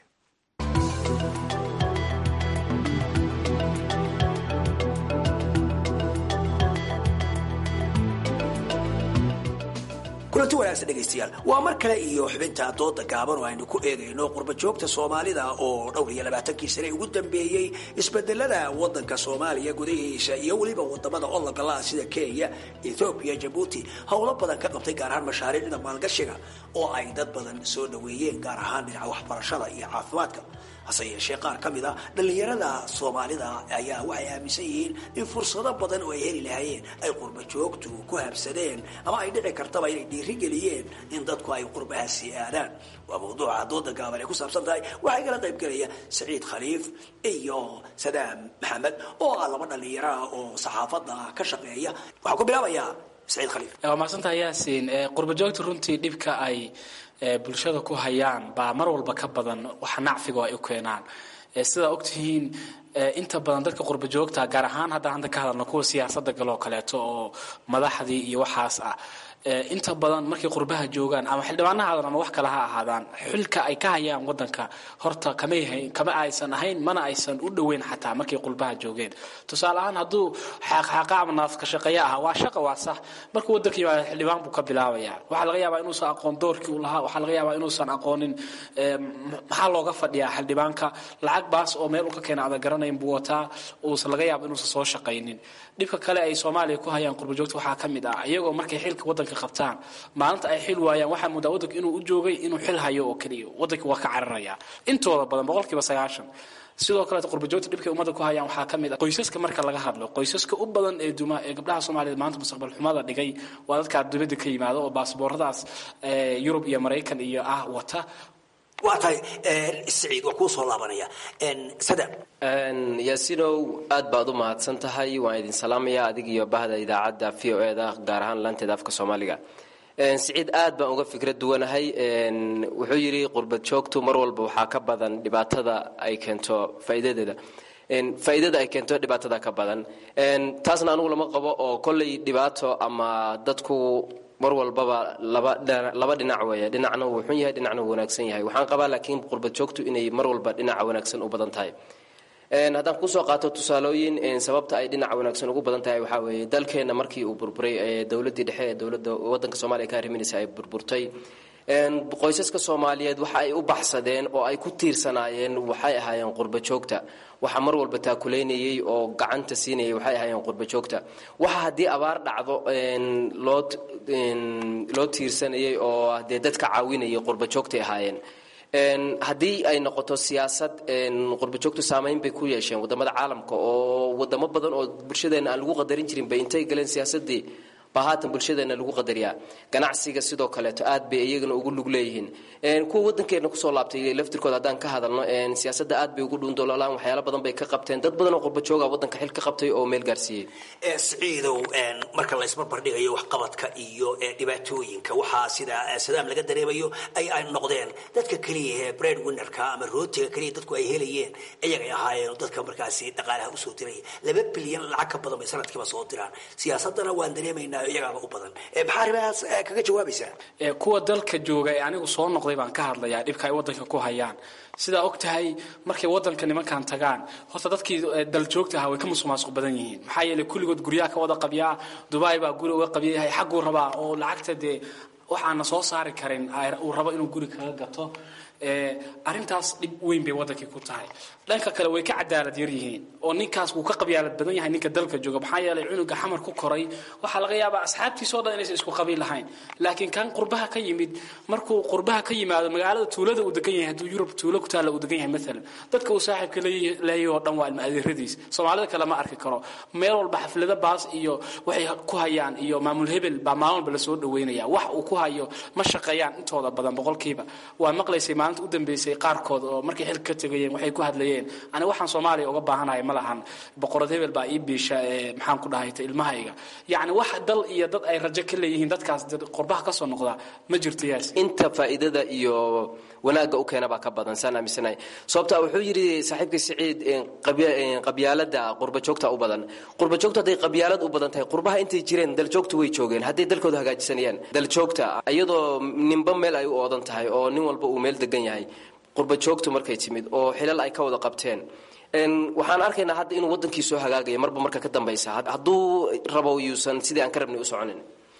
kulanti wanaagsan dhegaystayaal waa mar kale iyo xubinta dooda gaaban oo aynu ku eegayno qurbajoogta soomaalida oo dhowr iyo labaatankii sane ugu dambeeyey isbedelada wadanka soomaaliya gudahiisa iyo weliba wadamada ologala sida kenya ethoobiya jabuuti howlo badan ka qabtay gaar ahaan mashaariicda maalgashiga oo ay dad badan soo dhaweeyeen gaar ahaan dhinaca waxbarashada iyo caafimaadka hase yeeshee qaar ka mid a dhallinyarada soomaalida ayaa waxay aaminsan yihiin in fursado badan oo ay heli lahaayeen ay qurbajoogtu ku habsadeen ama ay dhici kartaba inay dhiirigeliyeen in dadku ay qurbahaasi aadaan waa mawduuca dooda gaaban ay ku saabsan tahay waxaa igala qayb gelaya saciid khaliif iyo sadaam maxamed oo ah laba dhallinyara oo saxaafadda ka shaqeeya waxaan ku bilaabayaa saciid khaliif waa mahadsantahay yaasiin qurbajoogta runtii dhibka ay bulshada ku hayaan baa mar walba ka badan waxa nacfiga ay u keenaan sidaa ogtihiin inta badan dadka qurba joogta gaar ahaan haddaan hadda ka hadalno kuwa siyaasadda galoo kaleeto oo madaxdii iyo waxaas ah inta badan markay qurbaha joogaan ama xildhibaana haadan ama wax kale ha ahaadaan xilka ay ka hayaan wadanka horta kamay kama aysan ahayn mana aysan u dhoweyn xataa markay qurbaha joogeen tusaale ahaan hadduu xaaqxaaqa ama naafka shaqeeye ah waa shaqa waa sax markuu wadanka yimaado xildhibaan buu ka bilaabaya waxaa laga yaabaa inuusan aqoon doorkii uu lahaa waxaa laga yaabaa inuusan aqoonin maxaa looga fadhiyaa xildhibaanka lacag baas oo meel uu ka keena ada garanayn buu wataa uusan laga yaaba inuusan soo shaqaynin dhibka kale ay soomaaliya ku hayaan qurbajoogta waxaa ka mid ah iyagoo markay xilka wadanka qabtaan maalinta ay xil waayaan waxaa moodaa wadanka inuu u joogay inuu xil hayo oo keliya wadanka waa ka cararaya intooda badan boqolkiiba sagaashan sidoo kaleet qurbajoogta dhibkay ummadda ku hayaan waxaa ka mid ah qoysaska marka laga hadlo qoysaska u badan ee duma ee gabdhaha soomaaliyeed maanta mustaqbal xumada dhigay waa dadkaa dibadda ka yimaada oo baasbooradaas yurub iyo maraykan iyo ah wata waa tahay saciid waa kuu soo laabanaya sada yaasinow aad baad u mahadsan tahay waan idin salaamaya adig iyo bahda idaacadda v o e da gaar ahaan laanteeda afka soomaaliga siciid aad baan uga fikra duwanahay wuxuu yidhi qurbad joogtu mar walba waxaa ka badan dhibaatada ay keento faa'iidadeeda faa'iidada ay keento dhibaatada ka badan taasna anugu lama qabo oo kolley dhibaato ama dadku mar walbaba laba dhinac weeye dhinacna wuu xun yahay dhinacna wuu wanaagsan yahay waxaan qabaa laakiin qurbad joogtu inay mar walba dhinaca wanaagsan u badan tahay haddaan kusoo qaato tusaalooyin sababta ay dhinaca wanaagsan ugu badan tahay waxaa weeye dalkeenna markii uu burburay dowladdii dhexe ee dowladda waddanka soomaaliya ka arriminaysa ay burburtay qoysaska soomaaliyeed waxa ay u baxsadeen oo ay ku tiirsanaayeen waxay ahaayeen qurba joogta waxa mar walba taakulaynayay oo gacanta siinayay waxay ahaayeen qurba joogta waxa haddii abaar dhacdo loo loo tiirsanayay oo dee dadka caawinayay qurba joogtay ahaayeen haddii ay noqoto siyaasad qurbajoogtu saamayn bay ku yeesheen wadamada caalamka oo wadamo badan oo bulshadeena aan lagu qadarin jirin bay intay galeen siyaasadii baa haatan bulshadeena lagu qadariyaa ganacsiga sidoo kaleeto aad bay iyagana ugu lug leeyihiin kuwa wadankeena kusoo laabtay laftirkooda haddaan ka hadalno siyaasada aad bay ugu dhuundololaan waxyaalo badan bay ka qabteen dad badan oo qurbajooga wadanka xil ka qabtay oo meel gaarsiiyey siciidow marka la isbarbardhigayo waxqabadka iyo dhibaatooyinka waxaa sida sadaam laga dareemayo ay ay noqdeen dadka keliya ee bread winnerka ama rootiga keliya dadku ay helayeen iyagay ahaayeen dadka markaasi dhaqaalaha usoo diraya laba bilyan lacag ka badan bay sanadkiiba soo diraan siyaasadana waan dareemaynaa iyagaaba u badan maxaa arrimahaas kaga jawaabaysaa kuwa dalka jooga ee anigu soo noqday baan ka hadlayaa dhibka ay wadanka ku hayaan sidaa og tahay markay wadanka nimankan tagaan horta dadkii daljoogta ahaa way ka musuqmaasuq badan yihiin maxaa yeelay kulligood guryaha ka wada qabyaa dubai baa guri uga qabyayahay xagguu rabaa oo lacagta dee waxaana soo saari karin uu rabo inuu guri kaga gato arrintaas dhib weyn bay wadankii ku tahay dhanka kale way ka cadaalad yar yihiin oo ninkaas wuu ka qabyaalad badan yahay ninka dalka jooga maxaa yeelay cunuga xamar ku koray waxaa laga yaabaa asxaabtiisoo dhan inaysan isku qabiil lahayn laakiin kan qurbaha ka yimid markuu qurbaha ka yimaado magaalada tuulada uu degan yahay hadduu yurub tuulo ku taalla uu degan yahay maalan dadka uu saaxiibka leeyahay oo dhan waa ilma adeeradiis soomaalida kale ma arki karo meel walba xaflada baas iyo waxay ku hayaan iyo maamul hebel baa maalin walba lasoo dhaweynaya wax uu ku hayo ma shaqeeyaan intooda badan boqolkiiba waa maqlaysay maalinta u dambeysay qaarkood oo markay xilka ka tegayeen waxay ku hadlayeen ani waxaan soomaaliya uga baahanahay ma lahan boqorad hebel baa ii biisha ee maxaan ku dhahayta ilmahayga yacni wax dal iyo dad ay rajo ka leeyihiin dadkaas qurbaha kasoo noqda ma jirto yaas inta faa'iidada iyo wanaagga u keena baa ka badan saan aaminsanahay sababta wuxuu yidhi saaxiibkay siciid qabyaalada qurbajoogta u badan qurbajoogta hadday qabyaalad u badan tahay qurbaha intay jireen daljoogtu way joogeen hadday dalkooda hagaajisanayaan daljoogta iyadoo ninba meel ay u oodan tahay oo nin walba uu meel degan yahay qurbajoogtu markay timid oo xilal ay ka wada qabteen waxaan arkaynaa hadda inuu wadankii soo hagaagaya marba marka ka dambaysa hadduu rabo yuusan sidii aan ka rabnay u soconin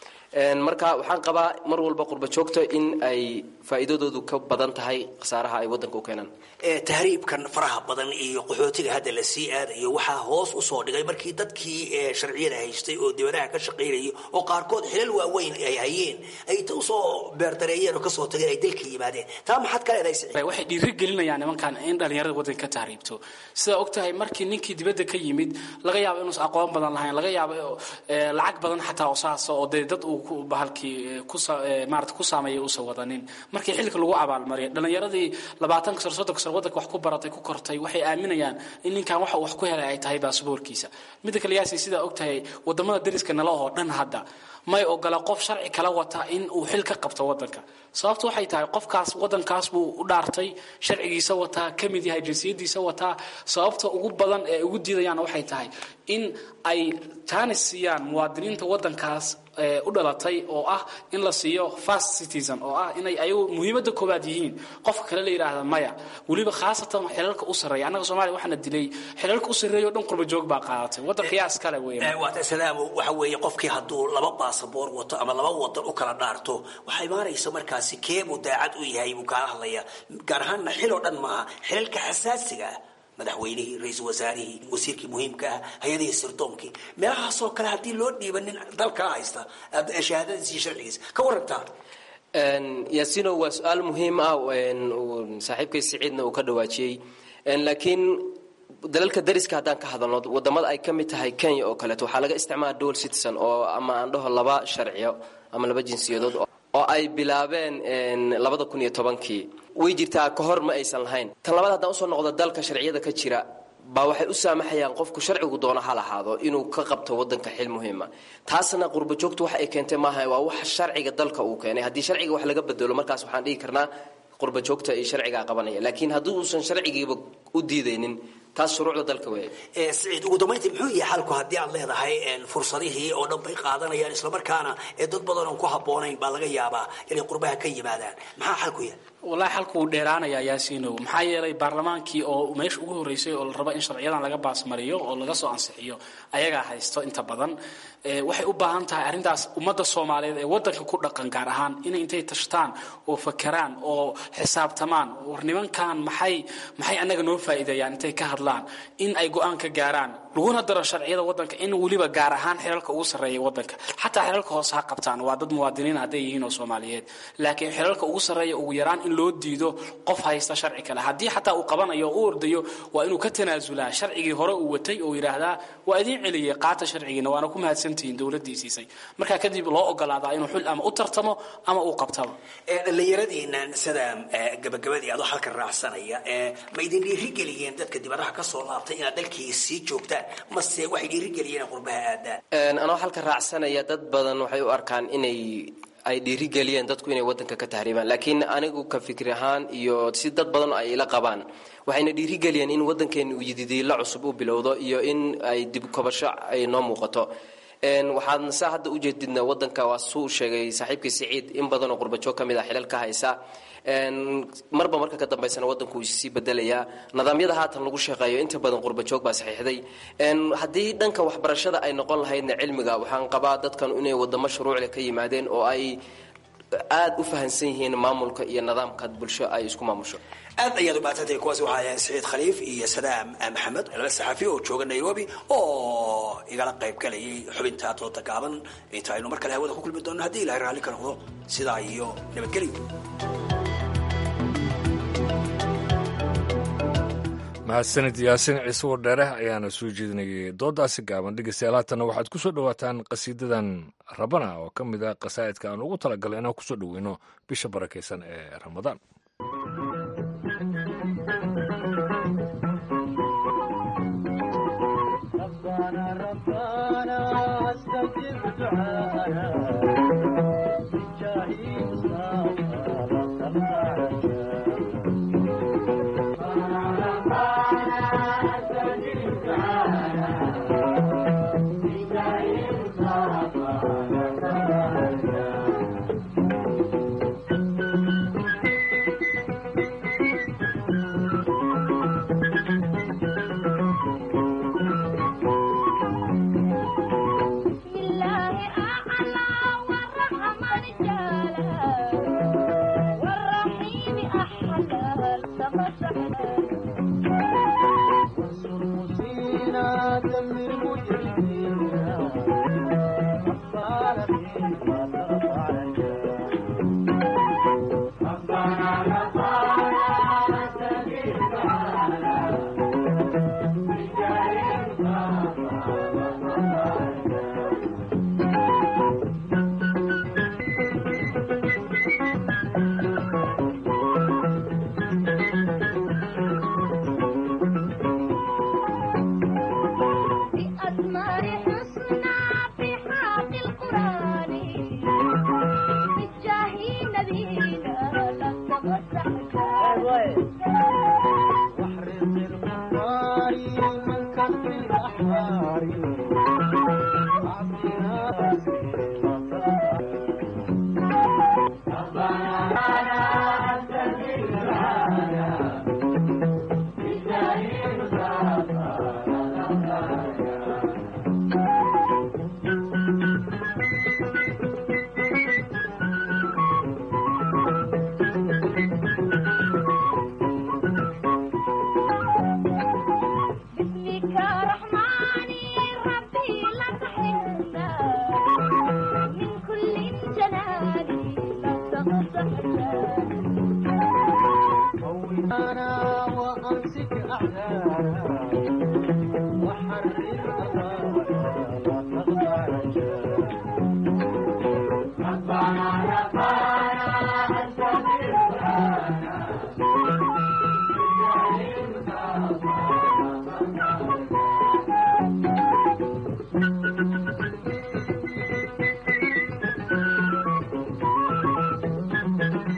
marka waxaan qabaa mar walba qurbajoogta in ay faa'iidadoodu ka badan tahay khasaaraha ay wadanka u keenaan tahriibkan faraha badan iyo qaxootiga hadda la sii aadayo waxaa hoos usoo dhigay markii dadkii sharciyada haystay oo dibadaha ka shaqaynayay oo qaarkood xilal waaweyn ay hayeen ay ta usoo beerdareeyeen oo kasoo tageen ay dalka yimaadeen taa maxaad ka leedahay waxay dhiiri gelinayaan nimankan in dhalinyarada wadanka ka tahriibto sidaa og tahay markii ninkii dibadda ka yimid laga yaabo inuusan aqoon badan lahayn laga yaabo lacag badan xataa oo saasa oo dee dad uu bahalkii maarata ku saameeyay uusan wadanin markii xilka lagu abaalmariyay dhalinyaradii labaatanka sano soddonka sano wadanka wax ku baratay ku kortay waxay aaminayaan in ninkan waxa uu wax ku helay ay tahay baasboorkiisa midda kale yaasi sidaa og tahay wadamada dariska nala oo dhan hadda may ogola qof sharci kala wata in uu xil ka qabto wadanka sababtu waxay tahay qofkaas wadankaas buu u dhaartay sharcigiisa wataa ka mid yahay jinsiyadiisa wataa sababta ugu badan ee ugu diidayaan waxay tahay in ay jaanis siiyaan muwaadiniinta wadankaas u dhalatay oo ah in la siiyo fast citizen oo ah inay ayagu muhiimadda koowaad yihiin qofka kale la yidhaahda maya weliba khaasatan xilalka u sarreeya annaga soomaaliya waxaana dilay xilalka u sarreeya oo dhan qurba joog baa qaadatay waddan qiyaas kale weeye waata salaamo waxa weeye qofkii hadduu laba baasaboor wato ama laba wadan u kala dhaarto waxaa imaanaysa markaasi keebuu daacad u yahay buu kaala hadlaya gaar ahaanna xil oo dhan maaha xilalka xasaasiga ah madaxweynihii ra-iisul wasaarihii wasiirkii muhiimka ah hay-adihii sirdoonkii meelahaasoo kale haddii loo dhiiba nin dal kala haysta shahaadadiisa iyo sharcigiisa ka warantaa yaasino waa su-aal muhiim ah saaxiibkay siciidna uu ka dhawaajiyey laakiin dalalka dariska haddaan ka hadalno wadamada ay ka mid tahay kenya oo kaleeto waxaa laga isticmaala dual citizen oo ama aan dhaho laba sharciyo ama laba jinsiyadood oo ay bilaabeen labada kun iyo tobankii way jirtaa ka hor ma aysan lahayn tan labaad haddaan usoo noqdo dalka sharciyada ka jira baa waxay u saamaxayaan qofku sharcigu doono ha lahaado inuu ka qabto wadanka xil muhiima taasna qurba joogtu wax ay keentay maaha waa wax sharciga dalka uu keenay haddii sharciga wax laga bedelo markaas waxaan dhihi karnaa qurba joogta iyo sharcigaa qabanaya laakiin haddii uusan sharcigiiba u diidaynin taas shuruucda dalka weeye siciid ugu dambayntii muxuu yahay xalku haddii aad leedahay fursadihii oo dhan bay qaadanayaan islamarkaana ee dad badan oon ku habboonayn baa laga yaabaa inay qurbaha ka yimaadaan maxaa xalku yahay wallaahi xalku wuu dheeraanaya yaasiinow maxaa yeelay baarlamaankii oo meesha ugu horreysay oo la rabo in sharciyadan laga baasmariyo oo laga soo ansixiyo ayagaa haysto inta badan waxay u baahan tahay arrintaas ummadda soomaaliyeed ee waddanka ku dhaqan gaar ahaan inay intay tashtaan oo fakeraan oo xisaabtamaan war nimankan maxay maxay annaga noo faa'iideeyaan intay ka hadlaan in ay go-aan ka gaaraan laguna daro sharciyada waddanka in weliba gaar ahaan xilalka ugu sarreeya waddanka xataa xilalka hoose ha qabtaan waa dad muwaadiniin hadday yihiin oo soomaaliyeed laakiin xilalka ugu sarreeya ugu yaraan in loo diido qof haysta sharci kale haddii xataa uu qabanayo oo u ordayo waa inuu ka tanaasulaa sharcigii hore uu watay oo yidhaahdaa waa idiin celiyey qaata sharcigiina waana ku mahadsantihiin dowladdii siisay markaa kadib loo ogolaadaa inuu xul ama u tartamo ama uu qabtaba dhallinyaradiinan sida gabagabadii adoo halka raacsanaya ma idin dhiirigeliyeen dadka dibadaha ka soo laabtay inaad dalkii sii joogtaan mase waxay dhiirigeliyeen qurbaha aadaan anoo halka raacsanaya dad badan waxay u arkaan inay ay dhiirigeliyeen dadku inay wadanka ka tahriibaan laakiin anigu ka fikri ahaan iyo si dad badan ay ila qabaan waxayna dhiirigeliyeen in wadankeena uu yididiila cusub u bilowdo iyo in ay dib kobasho ay noo muuqato waxaan saa hadda ujeedidna wadanka waa suu sheegay saaxiibkii siciid in badanoo qurbajoog ka mid ah xilal ka haysa marba marka ka dambaysana wadanku wuu sii bedelayaa nidaamyada haatan lagu shaqeeyo inta badan qurbajoog baa saxiixday haddii dhanka waxbarashada ay noqon lahaydna cilmiga waxaan qabaa dadkan inay wadamo shuruucle ka yimaadeen oo ay aada u fahansan yihiin maamulka iyo nidaamka bulsho ay isku maamusho aad ayaad u mahadsantahay kuwaasi waxaa ahayn saciid khaliif iyo sadaam maxamed laba saxafi oo jooga nairobi oo igala qayb galayay xubinta dooda gaaban inta aynu mar kale hawada ku kulmi doonno haddii ilahay raalli ka noqdo sidaa iyo nabadgelyo mahadsanid yaasin ciise wardheere ayaana soo jeedinayay doodaasi gaaban dhegeystayaal haatanna waxaad ku soo dhowaataan qasiidadan rabana oo ka mid ah qasaa'idka aan ugu talagalay inaan kusoo dhoweyno bisha barakaysan ee ramadaan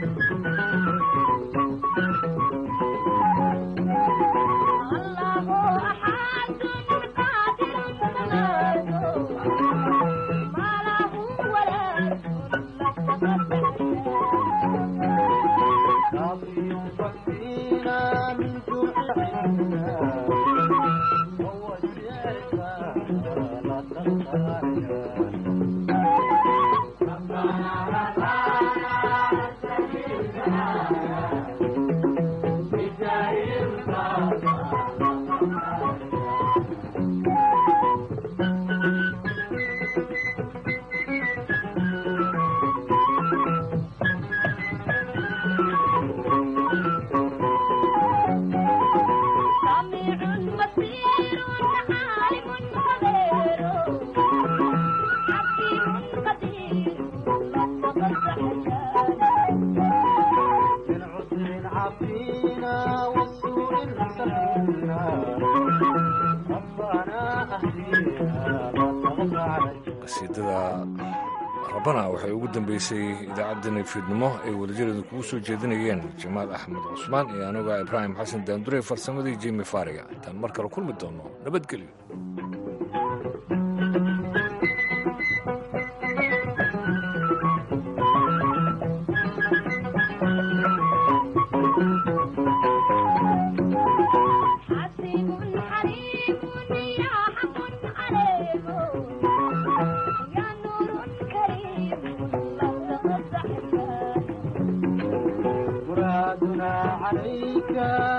Allah qasiidada rabana waxay ugu dambeysay idaacaddani fiidnimo ay welijadeedu kugu soo jeedinayeen jamaal axmed cusmaan iyo anuga ibraahim xasan daandure farsamadii jimi faariga intaan mar kale kulmi doono nabadgelyo مرادنا عليك